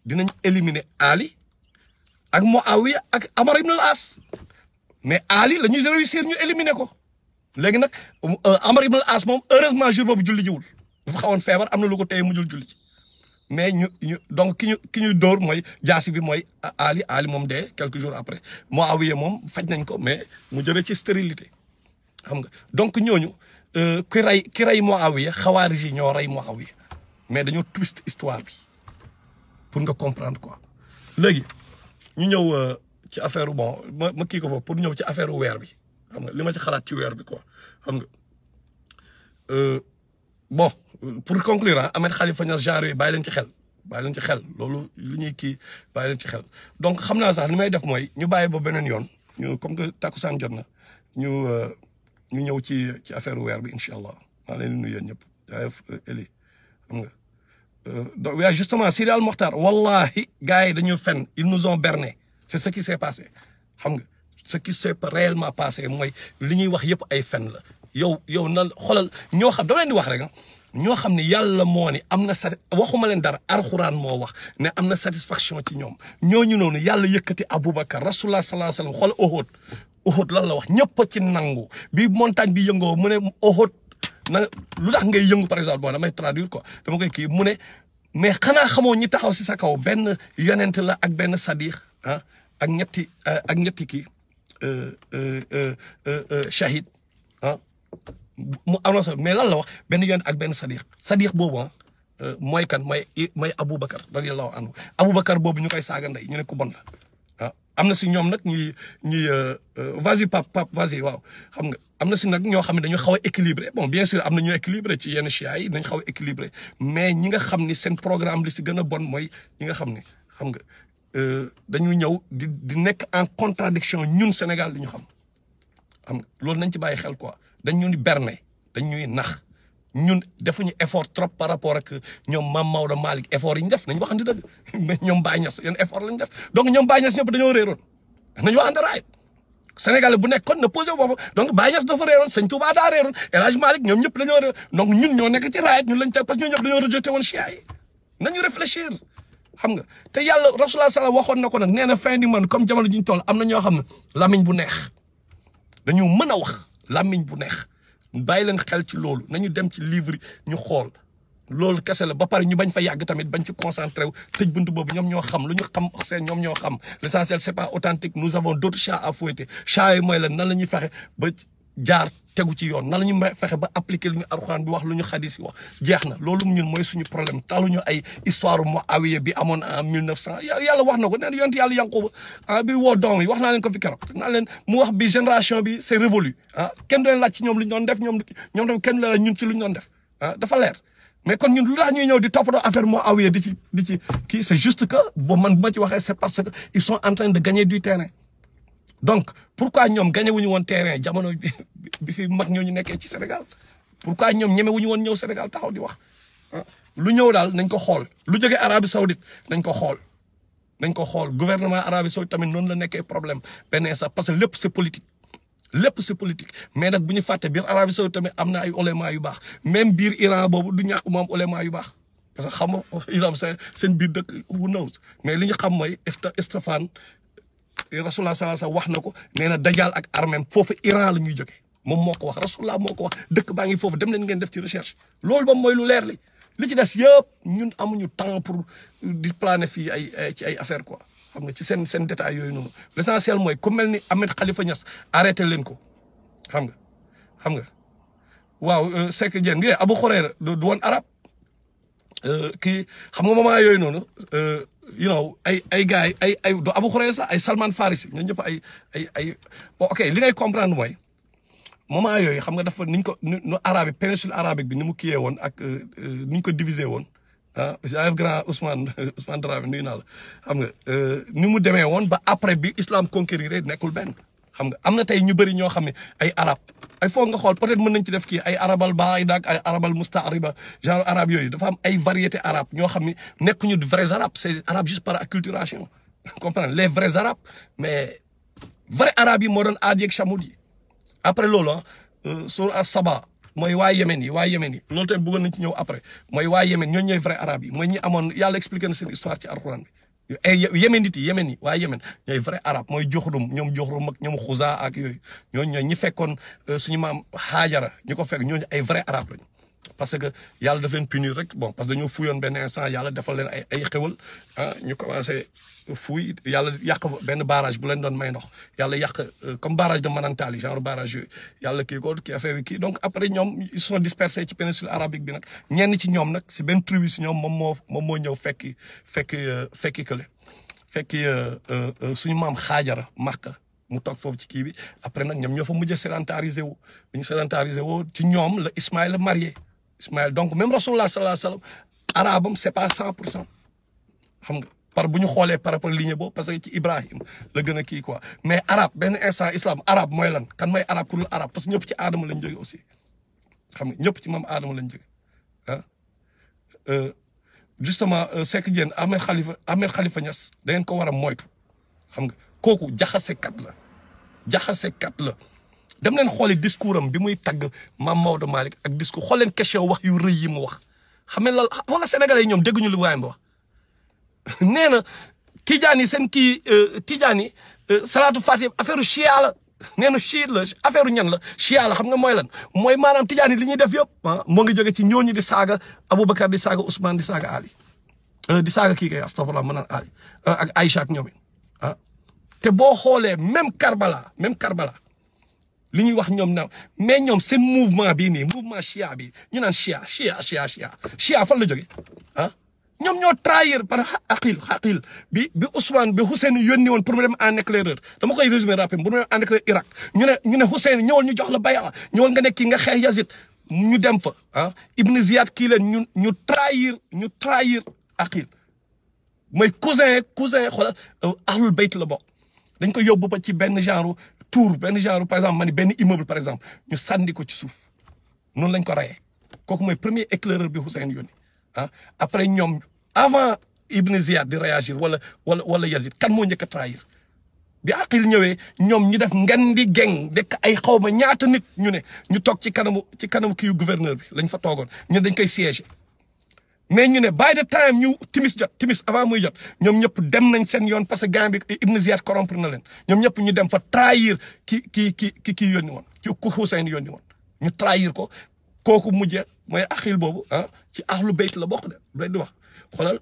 dinañ éliminer Ali ak Muawiya ak Amar ibn al-As mais Ali la ñuy réussir ñu éliminer ko léegi nag Amar ibn al-As moom heureusement jour boobu julli jiwul dafa xawoon feebar am na lu ko téye mujjul julli ci mais ñu ñu donc ki ñu ki ñu dóor mooy jaasi bi mooy Ali Ali moom dee quelques jours après Muawiya moom faj nañ ko mais mu jëlee ci stérilité xam nga donc ñooñu ki rey ki rey Muawiya xawaarij yi ñoo rey Muawiya mais dañoo twist histoire bi pour nga comprendre quoi léegi ñu ñëw ci affaire bon ma ma kii ko foofu pour ñëw ci affaire weer bi xam nga li ma ci xalaat ci weer bi quoi xam nga bon pour conclure ah Ahmed Khalifa Niass genre yi bàyyi leen ci xel bàyyi leen ci xel loolu li ñuy kii bàyyi leen ci xel donc xam naa sax li may def mooy ñu bàyyi ba beneen yoon ñu comme que takkusaan jot na ñu ñu ñëw ci ci affaire weer bi incha allah maa leen di nuyu yéen ñëpp jaayef Eli xam nga donc waaye justement Sidi Al Mokhtar wallahi gars yi dañu fen ils nous ont berné c'est ce qui s'est passé xam nga ce qui s'est réellement passé mooy li ñuy wax yëpp ay fen la yow yow na xoolal ñoo xam dama leen di wax rek ñoo xam ne yàlla moo ni am na sa waxuma leen dara arxuraan moo wax ne am na satisfaction ci ñoom ñooñu noonu yàlla yëkkati Aboubacar rasulullah sallallahu alayhi wasallam xool Uhud Uhud lan la wax ñëpp a ci nangu bi montagne bi yëngoo mu ne Uhud na lu tax ngay yëngu par exemple bon damay traduire quoi dama koy kii mu ne mais xanaa xamoo ñi taxaw si sa kaw benn yonent la ak benn sadiq ah ak ñetti ak ñetti kii shahid ah mu annoncé mais lan la wax benn yoon ak benn sadiq sadiq boobu ah mooy kan mooy mooy Aboubacar radiyallahu anhu Aboubacar boobu ñu koy saaga ndey ñu ne ku bon la ah am na si ñoom nag ñuy ñuy vas-y pap pap vas-y waaw xam nga am na si nag ñoo xam ne dañu xaw a équilibré bon bien sûr am na ñu équilibré ci yenn chia yi dañu xaw a équilibré mais ñi nga xam ni seen programme li si gën a bon mooy ñi nga xam ne xam nga dañu ñëw di di nekk en contradiction ñun Sénégal li ñu xam xam nga loolu nañ ci bàyyi xel quoi dañ ñu ni berne dañ ñuy nax ñun defuñu effort trop par rapport ak ñoom Mame Maodo Malick effort yi ñu def nañ waxante dëgg mais ñoom Baye Niass yeen effort lañ def donc ñoom Baye Niass ñëpp dañoo réeroon nañu waxante raay Sénégalais bu nekkoon na posé boobu donc Baye Niass dafa réeroon Sëñ Touba daa réeroon El Hadj Malick ñoom ñëpp dañoo réeroon donc ñun ñoo nekk ci raayet ñun lañ teg parce que ñoo ñëpp dañoo rejeté woon chia yi nañu réfléchir xam nga te yàlla rasulullah sallam waxoon na ko nag nee na fin du monde comme jamono ji ñu toll am na ñoo xam ne lamiñ bu neex dañu mën a wax lamiñ bu neex bàyyi leen xel ci loolu nañu dem ci livre ñu xool loolu kese la ba pare ñu bañ fa yàgg tamit bañ ci concentré wu tëj buntu boobu ñoom ñoo xam lu ñu xam seen ñoom ñoo xam l'essentiel c'est pas authentique nous avons d'autres chats à fouetter chats yi mooy la nan la ñuy fexe ba jaar tegu ci yoon nan la ñu fexe ba appliquer lu ñu alxuraan bi wax lu ñu xadis yi wax jeex na loolu ñun mooy suñu problème taluñu ay histoire Muawiya bi amoon en mille neuf cent yàlla wax na ko nee na yonent yàlla Yanquba ah bi woo doom yi wax naa leen ko fi keroog naa leen mu wax bi génération bi c'est révolu ah kenn doon laaj ci ñoom lu ñu doon def ñoom ñoom tamit kenn la ñun ci lu ñu doon def ah dafa leer mais kon ñun lu tax ñuy ñëw di toppatoo affaire Muawiya di ci di ci kii c'est juste que bo man bu ma ci waxee c'est parce que ils sont en train de gagner du terrain donc pourquoi ñoom gagné wuñu woon terrain jamono bi bi fi mag ñooñu nekkee ci Sénégal pourquoi ñoom ñeme wuñu woon ñëw Sénégal taxaw di wax lu ñëw daal nañ ko xool lu jógee Arabie Saoudite nañ ko xool nañ ko xool gouvernement Arabie Saoudite tamit noonu la nekkee problème benn sax parce que lépp c'est politique lépp c'est politique mais nag bu ñu fàtte biir Arabie Saoudite tamit am na ay ulama yu baax même biir Iran boobu du ñàkk moom ulama yu baax parce que xam nga Iran seen seen biir dëkk who knows mais li ñu xam mooy Stéphane rasulullah sallallahu alayhi wasallam wax na ko nee na dajal ak armem foofu Iran la ñuy jógee moom moo ko wax rasulullah moo ko wax dëkk baa ngi foofu dem leen ngeen def ci recherche loolu ba mooy lu leer li li ci des yëpp ñun amuñu temps pour di planer fii ay ci ay affaire quoi xam nga ci seen seen détails yooyu noonu l'essentiel mooy ku mel ni Ahmed Khalifa Niass arrêté leen ko xam nga xam nga waaw Seck Dieng bi Abu Khurayra du woon arab kii xam nga moment yooyu noonu you know ay ay gars yi ay ay do Abu Khurayra sax ay Salman Farisi ñoo ñëpp ay ay ay bon ok li ngay comprendre mooy moment yooyu xam nga dafa niñ ko nu arabe péninsule arabique bi ni mu kiyee woon ak ni ñu ko diviser woon ah jaayef grand Ousmane Ousmane Dramé nuyu naa la xam nga ni mu demee woon ba après bi islam conquérir nekkul benn xam nga am na tey ñu bëri ñoo xam ne ay arab ay foog nga xool peut-être mën nañ ci def kii ay arabal baida ak ay arabal mustaariba genre arabe yooyu dafa am ay variété arabe ñoo xam ne nekkuñu de vrais arabes c'est arabe juste par acculturation comprendre les vrais arabes mais vrai arabe yi moo doon aad yeeg chamoud yi après loolu ah sur a saba mooy waa Yémen yi waa Yémen yi loolu tamit bëggoon nañ ci ñëw après mooy waa Yémen ñooñu ñooy vrai arabe yi mooy ñi amoon yàlla expliqué na seen histoire ci alxuraan bi ay yéménit yi yémen yi waa yémen ñooy vrai arabe mooy joxrum ñoom joxrum ak ñoom xusa ak yooyu ñooñu ñooy ñi fekkoon suñu maam xaajara ñu ko fekk ñooñu ay vrai arabe lañu parce que yàlla daf leen punir rek bon parce que dañoo fuyoon benn instant yàlla defal leen ay ay xewal ah ñu commencé fuy yàlla yàq benn barrage bu leen doon may ndox yàlla yàq comme barrage de Manantali genre barrage yooyu yàlla kii ko kii affaire bi kii donc après ñoom ils sont dispersés ci péninsule arabique bi nag ñenn ci ñoom nag si benn tribu si ñoom moom moo moom moo ñëw fekki fekki fekki kële fekki suñu maam xaajara Makka mu toog foofu ci kii bi après nag ñoom ñoo fa mujj sédentarisé wu bu ñu sédentarisé woo ci ñoom la Ismaïla marié Ismaïl donc même rasulullah sallallahu alayhi wa sallam arabam c'est pas cent pour cent xam nga par bu ñu xoolee par rapport lignée boobu parce que ci Ibrahim la gën a kii quoi mais arabe benn instant islam arabe mooy lan kan mooy arabe ku dul arabe parce que ñëpp ci aadama lañ jóge aussi xam nga ñëpp ci maam aadama lañ jóge ah justement Seck Diène Ahmed Khalifa Ahmed Khalifa Niass da ngeen ko war a moytu xam nga kooku jaxasekat la jaxasekat la dem leen xooli discours am bi muy tagg maam Maodo Malick ak discours xool leen question wax yu rëy yi mu wax xam ne la wala sénégalais yi ñoom dégguñu lu waayam ba wax nee na tijaan yi seen kii tijaan yi salaatu fatih affaire chia la nee na chiite la affaire ñan la chia la xam nga mooy lan mooy maanaam tijaan yi li ñuy def yëpp ah moo ngi jóge ci ñooñu di saaga Aboubacar di saaga Ousmane di saaga Ali di saaga kii kay astafurlah ma naan Ali ak Aïcha ak ñoom ah te boo xoolee même Karbala même Karbala li ñuy wax ñoom na mais ñoom seen mouvement bii nii mouvement chia bi ñu naan chia chia chia chia chia fan la jóge ah ñoom ñoo trahir par aqil aqil bi bi Ousmane bi Hussein yónni woon pour mu dem en éclaireur dama koy résumé rapide bu mu dem en éclaireur Irak ñu ne ñu ne Hussein ñëwal ñu jox la baya ñëwal nga nekk kii nga xeex Yazid ñu dem fa ah Ibn Ziyad kii leen ñu ñu trahir ñu trahir aqil mooy cousin cousin xoolal ahlul bayt la bokk dañ ko yóbbu ba ci benn genre tour benn genre par exemple ma ni benn immeuble par exemple ñu sànni ko ci suuf noonu lañ ko rayee kooku mooy premier éclaireur bi Hussein yónni ah après ñoom avant Ibn Ziyad di réagir wala wala wala Yazid kan moo njëkk a trahir bi Aqil ñëwee ñoom ñu def ngan di geng dekk ay xaw ma ñaata nit ñu ne ñu toog ci kanamu ci kanamu kii gouverneur bi lañ fa toogoon ñu dañ koy siéger mais ñu ne by the time ñu timis jot timis avant muy jot ñoom ñëpp dem nañ seen yoon parce que gars bi Ibn Ziyad corrompre na leen ñoom ñëpp ñu dem fa trahir ki ki ki ki kii yónni woon ki ku Hussein yónni woon ñu trahir ko kooku mujjee mooy Aqil boobu ah ci ahlu bayt la bokk de lay di wax xoolal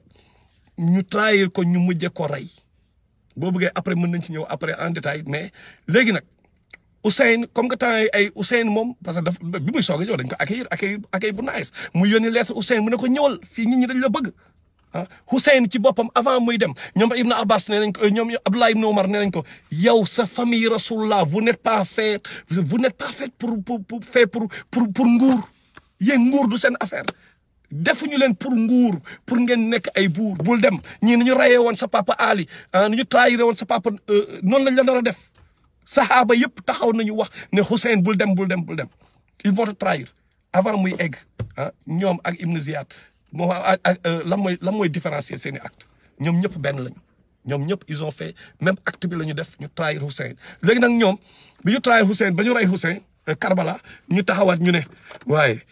ñu trahir ko ñu mujjee ko rey boo bëggee après mën nañ ci ñëw après en détail mais léegi nag Hussein comme que temps ay Hussein moom parce que daf bi muy soog a ñëw dañ ko accueillir accueillir accueillir bu nice mu yónni lettre Hussein mu ne ko ñëwal fii nit ñi dañ la bëgg ah Hussein ci boppam avant muy dem ñoom Ibn Abbas nee nañ ko ñoom Abdullah Ibn Omar nee nañ ko yow sa famille Rasulullah vous n'êtes pas fait vous n'êtes pas fait pour pour pour fait pour pour pour nguur yéen nguur du seen affaire defuñu leen pour nguur pour ngeen nekk ay buur bul dem ñii ni ñu rayee woon sa papa Ali ah ni ñu trahiré woon sa papa noonu lañ la nar a def saxaaba yëpp taxaw nañu wax ne Hussein bul dem bul dem bul dem ils vont te trahir avant muy egg ah ñoom ak Ibn Ziyad moo ak ak lan mooy lan mooy différencier seen i acte ñoom ñëpp benn lañu ñoom ñëpp ils ont fait même acte bi la ñu def ñu trahir Hussein léegi nag ñoom bi ñu trahir Hussein ba ñu rey Hussein Karbala ñu taxawaat ñu ne waaye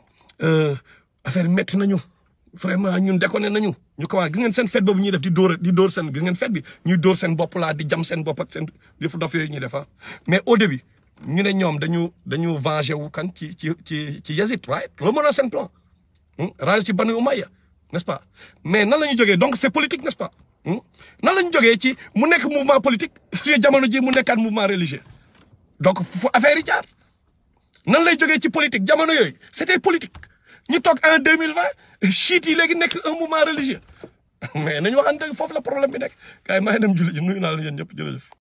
affaire métti nañu vraiment ñun déconné nañu ñu commencé gis ngeen seen fête boobu ñuy def di dóor di dóor seen gis ngeen fête bi ñuy dóor seen bopp laa di jam seen bopp ak seen yëfu dof yooyu ñuy def mais au début ñu ne ñoom dañu dañu venger wu kan ci ci ci ci Yazid right loolu moo doon seen plan ranger ci Banu Umayya n'est-ce pas mais nan la ñu jógee donc c'est politique n'est-ce pas nan la ñu jógee ci mu nekk mouvement politique suñu jamono ji mu nekkaat mouvement religieux donc fu affaire yi jaar nan lay jógee ci politique jamono yooyu c'était politique ñu toog en deux mille vingt chiites yi léegi nekk un mouvement religieux mais nañu waxante foofu la problème bi nekk gars yi maa ngi dem julli ji nuyu naa la yéen ñëpp jërëjëf